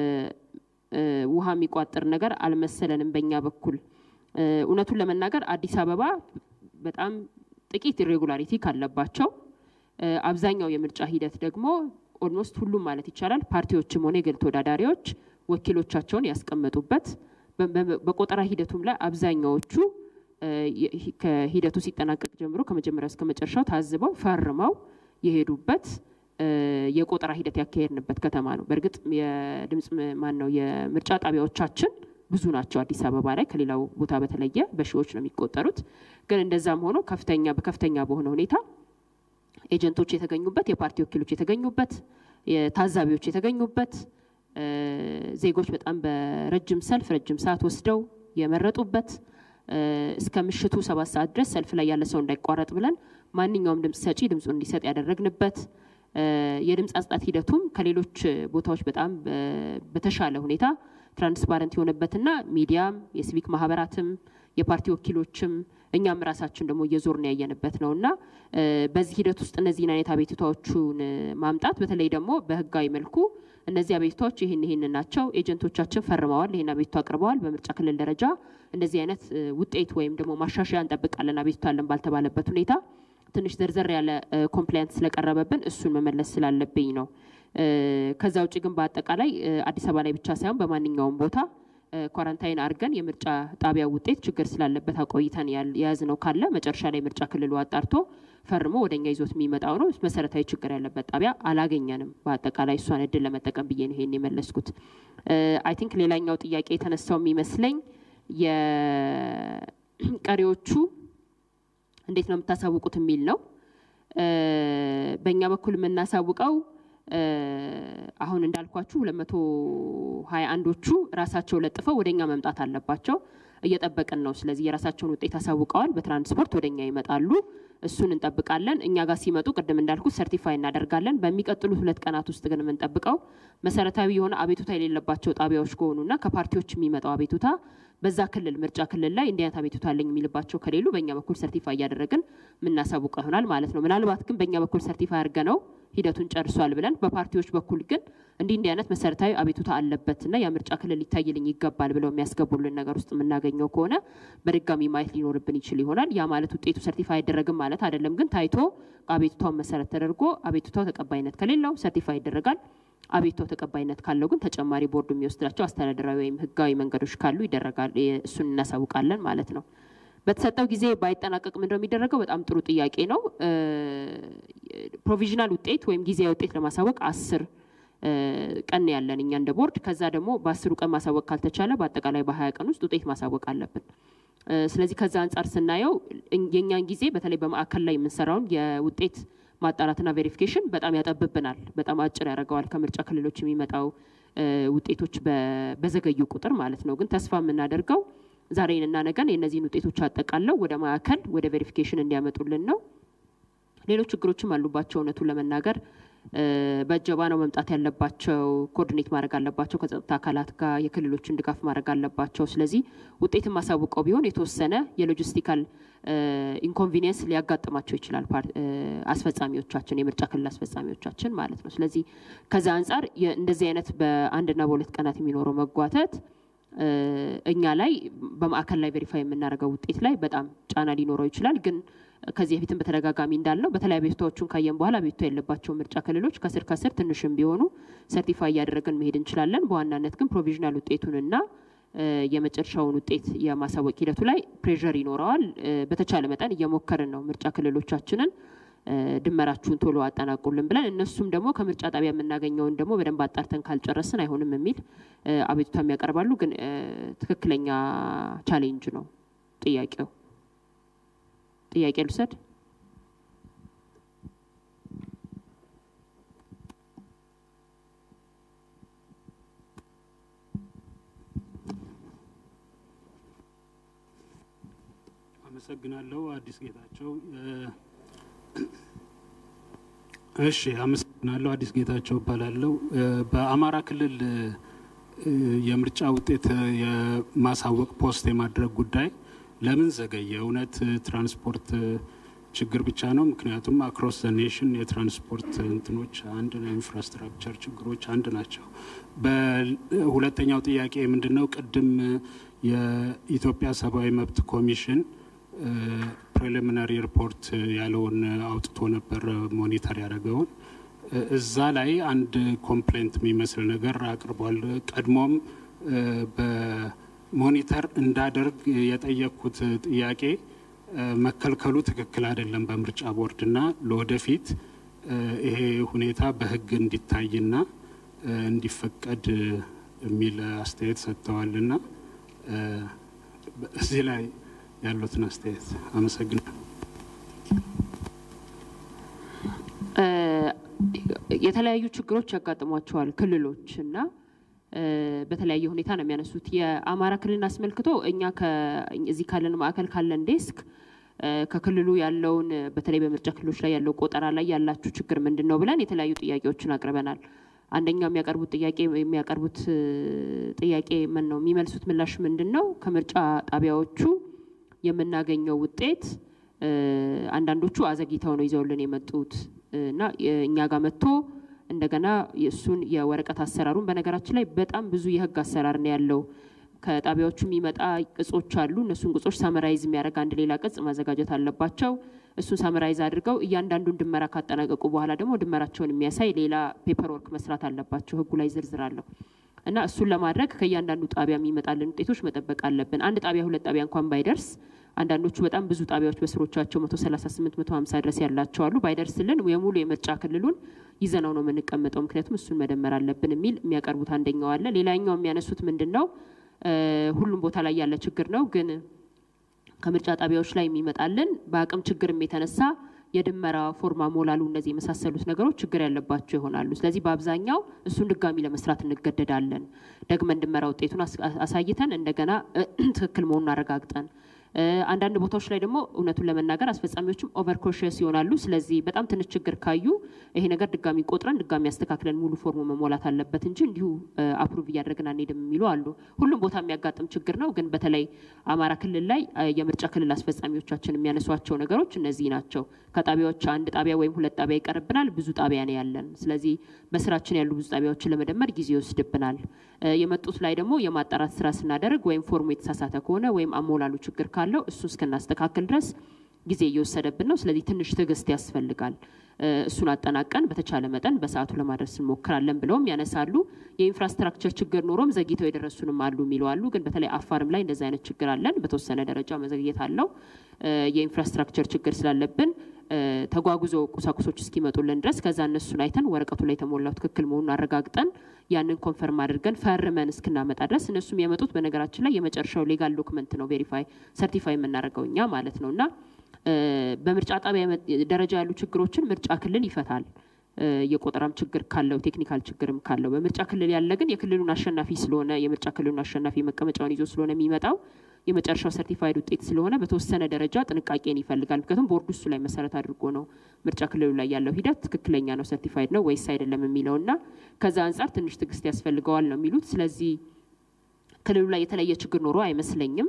ውሃ የሚቋጥር ነገር አልመሰለንም በእኛ በኩል። እውነቱን ለመናገር አዲስ አበባ በጣም ጥቂት ኢሬጉላሪቲ ካለባቸው አብዛኛው የምርጫ ሂደት ደግሞ ኦልሞስት ሁሉም ማለት ይቻላል ፓርቲዎችም ሆነ የግል ተወዳዳሪዎች ወኪሎቻቸውን ያስቀመጡበት በቆጠራ ሂደቱም ላይ አብዛኛዎቹ ከሂደቱ ሲጠናቀቅ ጀምሮ ከመጀመሪያው እስከ መጨረሻው ታዝበው ፈርመው የሄዱበት የቆጠራ ሂደት ያካሄድንበት ከተማ ነው። በእርግጥ የድምፅ ማን ነው የምርጫ ጣቢያዎቻችን ብዙ ናቸው። አዲስ አበባ ላይ ከሌላው ቦታ በተለየ በሺዎች ነው የሚቆጠሩት። ግን እንደዛም ሆኖ ከፍተኛ በከፍተኛ በሆነ ሁኔታ ኤጀንቶች የተገኙበት፣ የፓርቲ ወኪሎች የተገኙበት፣ ታዛቢዎች የተገኙበት፣ ዜጎች በጣም በረጅም ሰልፍ ረጅም ሰዓት ወስደው የመረጡበት እስከ ምሽቱ ሰባት ሰዓት ድረስ ሰልፍ ላይ ያለ ሰው እንዳይቋረጥ ብለን ማንኛውም ድምፅ ሰጪ ድምፁን እንዲሰጥ ያደረግንበት የድምፅ አጽጣት ሂደቱም ከሌሎች ቦታዎች በጣም በተሻለ ሁኔታ ትራንስፓረንት የሆነበትና ሚዲያም የሲቪክ ማህበራትም የፓርቲ ወኪሎችም እኛም ራሳችን ደግሞ እየዞርን ያየንበት ነው እና በዚህ ሂደት ውስጥ እነዚህን አይነት አቤቱታዎቹን ማምጣት በተለይ ደግሞ በህጋዊ መልኩ እነዚህ አቤቱታዎች ይህን ይህን ናቸው፣ ኤጀንቶቻችን ፈርመዋል፣ ይህን አቤቱታ አቅርበዋል፣ በምርጫ ክልል ደረጃ እንደዚህ አይነት ውጤት ወይም ደግሞ ማሻሻያ እንጠብቃለን አቤቱታ አለን ባልተባለበት ሁኔታ ትንሽ ዘርዘር ያለ ኮምፕላይንት ስለቀረበብን እሱን መመለስ ስላለብኝ ነው። ከዛ ውጭ ግን በአጠቃላይ አዲስ አበባ ላይ ብቻ ሳይሆን በማንኛውም ቦታ ኳራንታይን አድርገን የምርጫ ጣቢያ ውጤት ችግር ስላለበት አቆይተን የያዝነው ካለ መጨረሻ ላይ ምርጫ ክልሉ አጣርቶ ፈርሞ ወደኛ ይዞት የሚመጣው ነው። መሰረታዊ ችግር ያለበት ጣቢያ አላገኘንም። በአጠቃላይ እሷን እድል ለመጠቀም ብዬ ነው ይሄን የመለስኩት። አይ ቲንክ ሌላኛው ጥያቄ የተነሳው የሚመስለኝ የቀሪዎቹ እንዴት ነው የምታሳውቁት የሚል ነው። በእኛ በኩል የምናሳውቀው አሁን እንዳልኳችሁ ሁለት መቶ ሀያ አንዶቹ ራሳቸው ለጥፈው ወደ እኛ መምጣት አለባቸው። እየጠበቅን ነው። ስለዚህ የራሳቸውን ውጤት አሳውቀዋል። በትራንስፖርት ወደ እኛ ይመጣሉ። እሱን እንጠብቃለን። እኛ ጋር ሲመጡ ቅድም እንዳልኩት ሰርቲፋይ እናደርጋለን። በሚቀጥሉት ሁለት ቀናት ውስጥ ግን የምንጠብቀው መሰረታዊ የሆነ አቤቱታ የሌለባቸው ጣቢያዎች ከሆኑና ከፓርቲዎች የሚመጣው አቤቱታ በዛ ክልል ምርጫ ክልል ላይ እንዲህ አይነት አቤቱታ አለኝ የሚልባቸው ከሌሉ በእኛ በኩል ሰርቲፋይ እያደረግን የምናሳውቀው ይሆናል ማለት ነው። ምናልባት ግን በእኛ በኩል ሰርቲፋይ አድርገ ነው ሂደቱን ጨርሷል ብለን በፓርቲዎች በኩል ግን እንዲህ እንዲህ አይነት መሰረታዊ አቤቱታ አለበትና የምርጫ ክልል ሊታይልኝ ይገባል ብለው የሚያስገቡልን ነገር ውስጥ የምናገኘው ከሆነ በድጋሚ ማየት ሊኖርብን ይችል ይሆናል። ያ ማለት ውጤቱ ሰርቲፋይ አይደረግም ማለት አይደለም። ግን ታይቶ አቤቱታውን መሰረት ተደርጎ አቤቱታው ተቀባይነት ከሌለው ሰርቲፋይ ይደረጋል። አቤቱታው ተቀባይነት ካለው ግን ተጨማሪ ቦርዱ የሚወስዳቸው አስተዳደራዊ ወይም ህጋዊ መንገዶች ካሉ ይደረጋል። እሱን እናሳውቃለን ማለት ነው። በተሰጠው ጊዜ ባይጠናቀቅ ምንድነው የሚደረገው? በጣም ጥሩ ጥያቄ ነው። ፕሮቪዥናል ውጤት ወይም ጊዜያዊ ውጤት ለማሳወቅ አስር ቀን ያለን እኛ እንደ ቦርድ። ከዛ ደግሞ በአስሩ ቀን ማሳወቅ ካልተቻለ በአጠቃላይ በሀያ ቀን ውስጥ ውጤት ማሳወቅ አለብን። ስለዚህ ከዛ አንጻር ስናየው የእኛን ጊዜ በተለይ በማዕከል ላይ የምንሰራውን የውጤት ማጣራትና ቬሪፊኬሽን በጣም ያጠብብናል፣ በጣም አጭር ያደርገዋል። ከምርጫ ክልሎች የሚመጣው ውጤቶች በዘገዩ ቁጥር ማለት ነው። ግን ተስፋ የምናደርገው ዛሬንና ነገን የእነዚህን ውጤቶች አጠቃለው ወደ ማዕከል ወደ ቬሪፊኬሽን እንዲያመጡልን ነው። ሌሎች ችግሮችም አሉባቸው። እውነቱን ለመናገር በእጀባ ነው መምጣት ያለባቸው። ኮኦርዲኔት ማድረግ አለባቸው ከጸጥታ አካላት ጋር የክልሎችን ድጋፍ ማድረግ አለባቸው። ስለዚህ ውጤትን ማሳውቀው ቢሆን የተወሰነ የሎጂስቲካል ኢንኮንቪኒየንስ ሊያጋጥማቸው ይችላል አስፈጻሚዎቻችን፣ የምርጫ ክልል አስፈጻሚዎቻችን ማለት ነው። ስለዚህ ከዛ አንጻር እንደዚህ አይነት በአንድና በሁለት ቀናት የሚኖረው መጓተት እኛ ላይ በማዕከል ላይ ቬሪፋይ የምናደርገው ውጤት ላይ በጣም ጫና ሊኖረው ይችላል። ግን ከዚህ በፊትም በተደጋጋሚ እንዳልነው በተለይ አቤቱታዎቹን ካየን በኋላ አቤቱታ ያለባቸው ምርጫ ክልሎች ከስር ከስር ትንሽም ቢሆኑ ሰርቲፋይ እያደረግን መሄድ እንችላለን። በዋናነት ግን ፕሮቪዥናል ውጤቱንና የመጨረሻውን ውጤት የማሳወቅ ሂደቱ ላይ ፕሬዠር ይኖረዋል። በተቻለ መጠን እየሞከርን ነው ምርጫ ክልሎቻችንን ድመራችሁን ቶሎ አጠናቁልን ብለን እነሱም ደግሞ ከምርጫ ጣቢያ የምናገኘውን ደግሞ በደንብ አጣርተን ካልጨረስን አይሆንም የሚል አቤቱታም ያቀርባሉ። ግን ትክክለኛ ቻሌንጅ ነው ጥያቄው። ጥያቄ ልውሰድ። አመሰግናለሁ። አዲስ ጌታቸው እሺ፣ አመሰግናለሁ። አዲስ ጌታቸው እባላለሁ። በአማራ ክልል የምርጫ ውጤት የማሳወቅ ፖስት የማድረግ ጉዳይ ለምን ዘገየ? እውነት ትራንስፖርት ችግር ብቻ ነው? ምክንያቱም አክሮስ ዘ ኔሽን የትራንስፖርት እንትኖች አንድ ነው፣ ኢንፍራስትራክቸር ችግሮች አንድ ናቸው። በሁለተኛው ጥያቄ ምንድን ነው? ቅድም የኢትዮጵያ ሰብአዊ መብት ኮሚሽን ፕሪሊሚናሪ ሪፖርት ያለውን አውጥቶ ነበር ሞኒተር ያደረገውን እዛ ላይ አንድ ኮምፕሌንት የሚመስል ነገር አቅርቧል። ቀድሞም በሞኒተር እንዳደርግ የጠየቅኩት ጥያቄ መከልከሉ ትክክል አይደለም በምርጫ ቦርድና ለወደፊት ይሄ ሁኔታ በሕግ እንዲታይና እንዲፈቀድ የሚል አስተያየት ሰጥተዋልና እዚህ ላይ ያሉትን አስተያየት አመሰግናለሁ። የተለያዩ ችግሮች ያጋጥሟቸዋል ክልሎች እና በተለያየ ሁኔታ ነው የሚያነሱት። የአማራ ክልልን አስመልክቶ እኛ እዚህ ካለን ማዕከል ካለን ዴስክ ከክልሉ ያለውን በተለይ በምርጫ ክልሎች ላይ ያለው ቆጠራ ላይ ያላችሁ ችግር ምንድን ነው ብለን የተለያዩ ጥያቄዎችን አቅርበናል። አንደኛው የሚያቀርቡት ጥያቄ የሚያቀርቡት ጥያቄ ምን ነው የሚመልሱት ምላሽ ምንድን ነው? ከምርጫ ጣቢያዎቹ የምናገኘው ውጤት አንዳንዶቹ አዘግይተው ነው ይዘውልን የመጡት እና እኛ ጋር መጥቶ እንደገና እሱን የወረቀት አሰራሩን በነገራችን ላይ በጣም ብዙ የህግ አሰራር ነው ያለው። ከጣቢያዎቹ የሚመጣ ቅጾች አሉ። እነሱን ቅጾች ሳመራይዝ የሚያደርግ አንድ ሌላ ቅጽ ማዘጋጀት አለባቸው። እሱን ሳመራይዝ አድርገው እያንዳንዱን ድመራ ካጠናቀቁ በኋላ ደግሞ ድመራቸውን የሚያሳይ ሌላ ፔፐር ወርክ መስራት አለባቸው። ህጉ ላይ ዝርዝር አለው እና እሱን ለማድረግ ከእያንዳንዱ ጣቢያ የሚመጣልን ውጤቶች መጠበቅ አለብን። አንድ ጣቢያ ሁለት ጣቢያ እንኳን ባይደርስ አንዳንዶቹ በጣም ብዙ ጣቢያዎች በስሮቻቸው መቶ ሰላሳ ስምንት መቶ ሀምሳ ድረስ ያላቸው አሉ። ባይደርስልን የሙሉ የምርጫ ክልሉን ይዘነው ነው የምንቀመጠው፣ ምክንያቱም እሱን መደመር አለብን የሚል የሚያቀርቡት አንደኛው አለ። ሌላኛው የሚያነሱት ምንድን ነው ሁሉም ቦታ ላይ ያለ ችግር ነው፣ ግን ከምርጫ ጣቢያዎች ላይ የሚመጣልን በአቅም ችግርም የተነሳ የድመራ ፎርማ ሞላሉ እነዚህ የመሳሰሉት ነገሮች ችግር ያለባቸው ይሆናሉ። ስለዚህ በአብዛኛው እሱን ድጋሚ ለመስራት እንገደዳለን። ደግመን ድመራ ውጤቱን አሳይተን እንደገና ትክክል መሆኑን አረጋግጠን አንዳንድ ቦታዎች ላይ ደግሞ እውነቱን ለመናገር አስፈጻሚዎችም ኦቨር ኮሽስ ይሆናሉ። ስለዚህ በጣም ትንሽ ችግር ካዩ ይሄ ነገር ድጋሚ ቆጥረን ድጋሚ ያስተካክለን ሙሉ ፎርሙ መሞላት አለበት እንጂ እንዲሁ አፕሩቭ እያደረግን አንሄድም የሚሉ አሉ። ሁሉም ቦታ የሚያጋጥም ችግር ነው። ግን በተለይ አማራ ክልል ላይ የምርጫ ክልል አስፈጻሚዎቻችን የሚያነሷቸው ነገሮች እነዚህ ናቸው። ከጣቢያዎች አንድ ጣቢያ ወይም ሁለት ጣቢያ ይቀርብናል። ብዙ ጣቢያ ነው ያለን። ስለዚህ በስራችን ያሉ ብዙ ጣቢያዎችን ለመደመር ጊዜ ይወስድብናል። የመጡት ላይ ደግሞ የማጣራት ስራ ስናደርግ ወይም ፎርሙ የተሳሳተ ከሆነ ወይም አሞላሉ ችግር ካለው እሱ እስክናስተካክል ድረስ ጊዜ እየወሰደብን ነው። ስለዚህ ትንሽ ትዕግስት ያስፈልጋል። እሱን አጠናቀን በተቻለ መጠን በሰዓቱ ለማድረስ እንሞክራለን ብለውም ያነሳሉ። የኢንፍራስትራክቸር ችግር ኖሮም ዘግይተው የደረሱንም አሉ የሚሉ አሉ። ግን በተለይ አፋርም ላይ እንደዚህ አይነት ችግር አለን። በተወሰነ ደረጃ መዘግየት አለው። የኢንፍራስትራክቸር ችግር ስላለብን ተጓጉዞ ቁሳቁሶች እስኪመጡልን ድረስ ከዛ እነሱን አይተን ወረቀቱ ላይ የተሞላው ትክክል መሆኑን አረጋግጠን ያንን ኮንፈርም አድርገን ፈርመን እስክናመጣ ድረስ እነሱም የመጡት በነገራችን ላይ የመጨረሻው ሌጋል ዶክመንት ነው ቬሪፋይ ሰርቲፋይ የምናደርገው እኛ ማለት ነው እና በምርጫ ጣቢያ ደረጃ ያሉ ችግሮችን ምርጫ ክልል ይፈታል። የቆጠራም ችግር ካለው ቴክኒካል ችግርም ካለው በምርጫ ክልል ያለ ግን የክልሉን አሸናፊ ስለሆነ የምርጫ ክልሉን አሸናፊ መቀመጫውን ይዞ ስለሆነ የሚመጣው የመጨረሻው ሰርቲፋይድ ውጤት ስለሆነ በተወሰነ ደረጃ ጥንቃቄን ይፈልጋል። ምክንያቱም ቦርዱ እሱ ላይ መሰረት አድርጎ ነው ምርጫ ክልሉ ላይ ያለው ሂደት ትክክለኛ ነው ሰርቲፋይድ ነው ወይስ አይደለም የሚለው እና ከዛ አንጻር ትንሽ ትዕግስት ያስፈልገዋል ነው የሚሉት። ስለዚህ ክልሉ ላይ የተለየ ችግር ኖሮ አይመስለኝም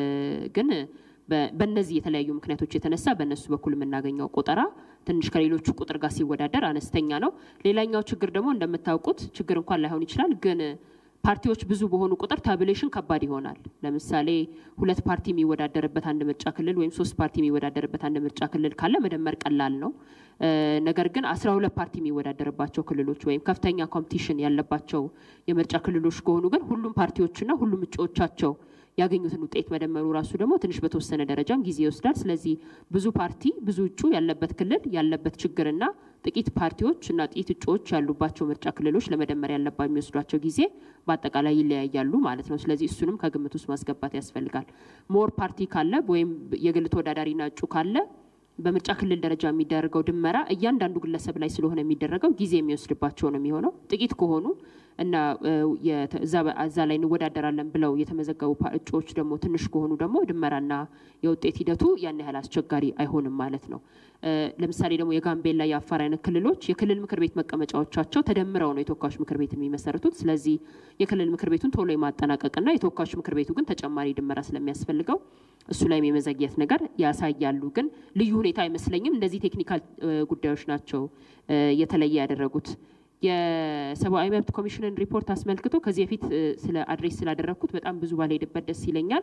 ግን በእነዚህ የተለያዩ ምክንያቶች የተነሳ በእነሱ በኩል የምናገኘው ቆጠራ ትንሽ ከሌሎቹ ቁጥር ጋር ሲወዳደር አነስተኛ ነው። ሌላኛው ችግር ደግሞ እንደምታውቁት ችግር እንኳን ላይሆን ይችላል ግን ፓርቲዎች ብዙ በሆኑ ቁጥር ታብሌሽን ከባድ ይሆናል። ለምሳሌ ሁለት ፓርቲ የሚወዳደርበት አንድ ምርጫ ክልል ወይም ሶስት ፓርቲ የሚወዳደርበት አንድ ምርጫ ክልል ካለ መደመር ቀላል ነው። ነገር ግን አስራ ሁለት ፓርቲ የሚወዳደርባቸው ክልሎች ወይም ከፍተኛ ኮምፒቲሽን ያለባቸው የምርጫ ክልሎች ከሆኑ ግን ሁሉም ፓርቲዎችና ሁሉም እጩዎቻቸው ያገኙትን ውጤት መደመሩ ራሱ ደግሞ ትንሽ በተወሰነ ደረጃም ጊዜ ይወስዳል። ስለዚህ ብዙ ፓርቲ ብዙ እጩ ያለበት ክልል ያለበት ችግርና ጥቂት ፓርቲዎች እና ጥቂት እጩዎች ያሉባቸው ምርጫ ክልሎች ለመደመር ያለባ የሚወስዷቸው ጊዜ በአጠቃላይ ይለያያሉ ማለት ነው። ስለዚህ እሱንም ከግምት ውስጥ ማስገባት ያስፈልጋል። ሞር ፓርቲ ካለ ወይም የግል ተወዳዳሪና እጩ ካለ በምርጫ ክልል ደረጃ የሚደረገው ድመራ እያንዳንዱ ግለሰብ ላይ ስለሆነ የሚደረገው ጊዜ የሚወስድባቸው ነው የሚሆነው። ጥቂት ከሆኑ እና እዛ ላይ እንወዳደራለን ብለው የተመዘገቡ እጩዎች ደግሞ ትንሽ ከሆኑ ደግሞ ድመራና የውጤት ሂደቱ ያን ያህል አስቸጋሪ አይሆንም ማለት ነው። ለምሳሌ ደግሞ የጋምቤላ የአፋር አይነት ክልሎች የክልል ምክር ቤት መቀመጫዎቻቸው ተደምረው ነው የተወካዮች ምክር ቤት የሚመሰርቱት። ስለዚህ የክልል ምክር ቤቱን ቶሎ የማጠናቀቅና የተወካዮች ምክር ቤቱ ግን ተጨማሪ ድመራ ስለሚያስፈልገው እሱ ላይም የመዘግየት ነገር ያሳያሉ። ግን ልዩ ሁኔታ አይመስለኝም። እንደዚህ ቴክኒካል ጉዳዮች ናቸው የተለየ ያደረጉት። የሰብአዊ መብት ኮሚሽንን ሪፖርት አስመልክቶ ከዚህ በፊት ስለ አድሬስ ስላደረግኩት በጣም ብዙ ባልሄድበት ደስ ይለኛል።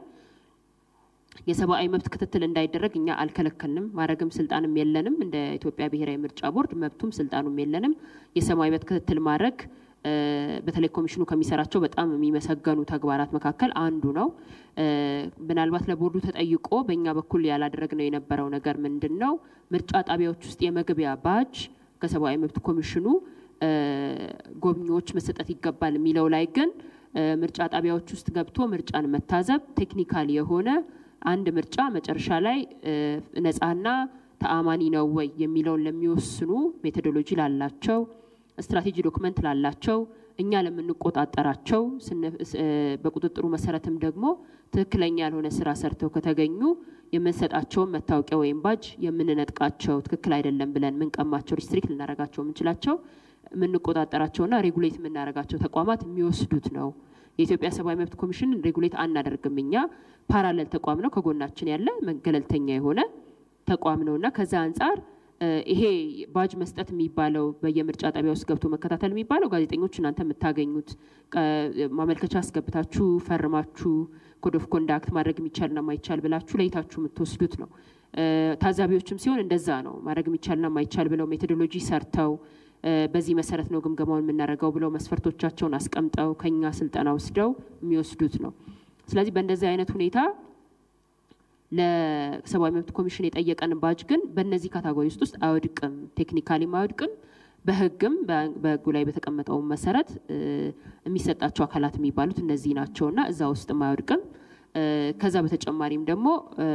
የሰብአዊ መብት ክትትል እንዳይደረግ እኛ አልከለከልንም፣ ማድረግም ስልጣንም የለንም። እንደ ኢትዮጵያ ብሔራዊ ምርጫ ቦርድ መብቱም ስልጣኑም የለንም። የሰብአዊ መብት ክትትል ማድረግ በተለይ ኮሚሽኑ ከሚሰራቸው በጣም የሚመሰገኑ ተግባራት መካከል አንዱ ነው። ምናልባት ለቦርዱ ተጠይቆ በእኛ በኩል ያላደረግነው የነበረው ነገር ምንድን ነው? ምርጫ ጣቢያዎች ውስጥ የመግቢያ ባጅ ከሰብአዊ መብት ኮሚሽኑ ጎብኚዎች መሰጠት ይገባል የሚለው ላይ ግን ምርጫ ጣቢያዎች ውስጥ ገብቶ ምርጫን መታዘብ ቴክኒካል የሆነ አንድ ምርጫ መጨረሻ ላይ ነፃና ተአማኒ ነው ወይ የሚለውን ለሚወስኑ ሜቶዶሎጂ ላላቸው ስትራቴጂ ዶክመንት ላላቸው እኛ ለምንቆጣጠራቸው በቁጥጥሩ መሰረትም ደግሞ ትክክለኛ ያልሆነ ስራ ሰርተው ከተገኙ የምንሰጣቸውን መታወቂያ ወይም ባጅ የምንነጥቃቸው ትክክል አይደለም ብለን የምንቀማቸው ሪስትሪክት ልናደርጋቸው የምንችላቸው የምንቆጣጠራቸውና ሬጉሌት የምናደርጋቸው ተቋማት የሚወስዱት ነው። የኢትዮጵያ ሰብአዊ መብት ኮሚሽን ሬጉሌት አናደርግም። እኛ ፓራለል ተቋም ነው፣ ከጎናችን ያለ ገለልተኛ የሆነ ተቋም ነው እና ከዛ አንጻር ይሄ ባጅ መስጠት የሚባለው በየምርጫ ጣቢያ ውስጥ ገብቶ መከታተል የሚባለው ጋዜጠኞች እናንተ የምታገኙት ማመልከቻ አስገብታችሁ ፈርማችሁ ኮድ ኦፍ ኮንዳክት ማድረግ የሚቻልና ማይቻል ብላችሁ ለይታችሁ የምትወስዱት ነው። ታዛቢዎችም ሲሆን እንደዛ ነው። ማድረግ የሚቻልና ማይቻል ብለው ሜቶዶሎጂ ሰርተው በዚህ መሰረት ነው ግምገማውን የምናደርገው ብለው መስፈርቶቻቸውን አስቀምጠው ከኛ ስልጠና ወስደው የሚወስዱት ነው። ስለዚህ በእንደዚህ አይነት ሁኔታ ለሰብአዊ መብት ኮሚሽን የጠየቀን ባጅ ግን በእነዚህ ካታጎሪ ውስጥ ውስጥ አይወድቅም፣ ቴክኒካሊም አይወድቅም። በህግም በህጉ ላይ በተቀመጠው መሰረት የሚሰጣቸው አካላት የሚባሉት እነዚህ ናቸውና እዛ ውስጥም አይወድቅም። ከዛ በተጨማሪም ደግሞ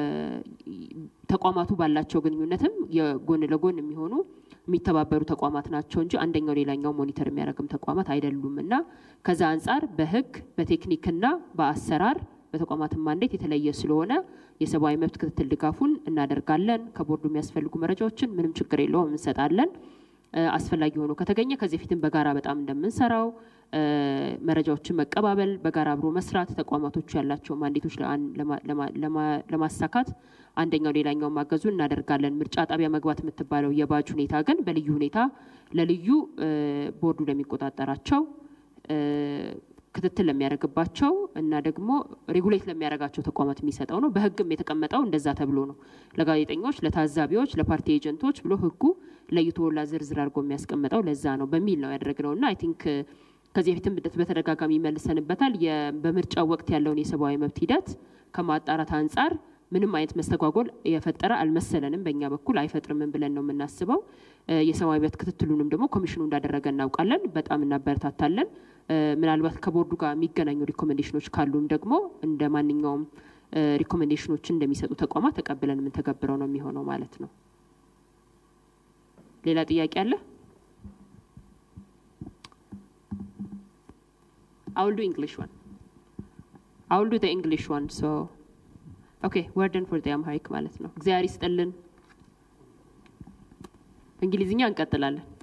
ተቋማቱ ባላቸው ግንኙነትም የጎን ለጎን የሚሆኑ የሚተባበሩ ተቋማት ናቸው እንጂ አንደኛው ሌላኛው ሞኒተር የሚያደርግም ተቋማት አይደሉም እና ከዛ አንጻር በህግ በቴክኒክና በአሰራር በተቋማትን ማንዴት የተለየ ስለሆነ የሰብአዊ መብት ክትትል ድጋፉን እናደርጋለን። ከቦርዱ የሚያስፈልጉ መረጃዎችን ምንም ችግር የለውም እንሰጣለን። እ፣ አስፈላጊ ሆኖ ከተገኘ ከዚህ በፊትም በጋራ በጣም እንደምንሰራው እ፣ መረጃዎችን መቀባበል፣ በጋራ አብሮ መስራት፣ ተቋማቶቹ ያላቸው ማንዴቶች ለአን- ለማ- ለማ- ለማ- ለማሳካት አንደኛው ሌላኛውን ማገዙን እናደርጋለን። ምርጫ ጣቢያ መግባት የምትባለው የባጅ ሁኔታ ግን በልዩ ሁኔታ ለልዩ እ፣ ቦርዱ ለሚቆጣጠራቸው እ፣ ክትትል ለሚያደርግባቸው እና ደግሞ ሬጉሌት ለሚያደርጋቸው ተቋማት የሚሰጠው ነው። በሕግም የተቀመጠው እንደዛ ተብሎ ነው። ለጋዜጠኞች፣ ለታዛቢዎች፣ ለፓርቲ ኤጀንቶች ብሎ ሕጉ ለይቶ ላ ዝርዝር አድርጎ የሚያስቀምጠው ለዛ ነው በሚል ነው ያደረግነው እና አይ ቲንክ ከዚህ በፊትም በተደጋጋሚ መልሰንበታል። የ- በምርጫ ወቅት ያለውን የሰብአዊ መብት ሂደት ከማጣራት አንጻር ምንም አይነት መስተጓጎል የፈጠረ አልመሰለንም። በእኛ በኩል አይፈጥርምን ብለን ነው የምናስበው። እ፣ የሰብአዊ መብት ክትትሉንም ደግሞ ኮሚሽኑ እንዳደረገ እናውቃለን። በጣም እናበረታታለን። እ፣ ምናልባት ከቦርዱ ጋር የሚገናኙ ሪኮሜንዴሽኖች ካሉም ደግሞ እንደ ማንኛውም እ፣ ሪኮሜንዴሽኖችን እንደሚሰጡ ተቋማት ተቀብለን የምንተገብረው ነው የሚሆነው ማለት ነው። ሌላ ጥያቄ አለ? I will do English one. I will do the English one. So, okay, we're done for the Amharic ማለት ነው። እግዚአብሔር ይስጥልን። እንግሊዝኛ እንቀጥላለን።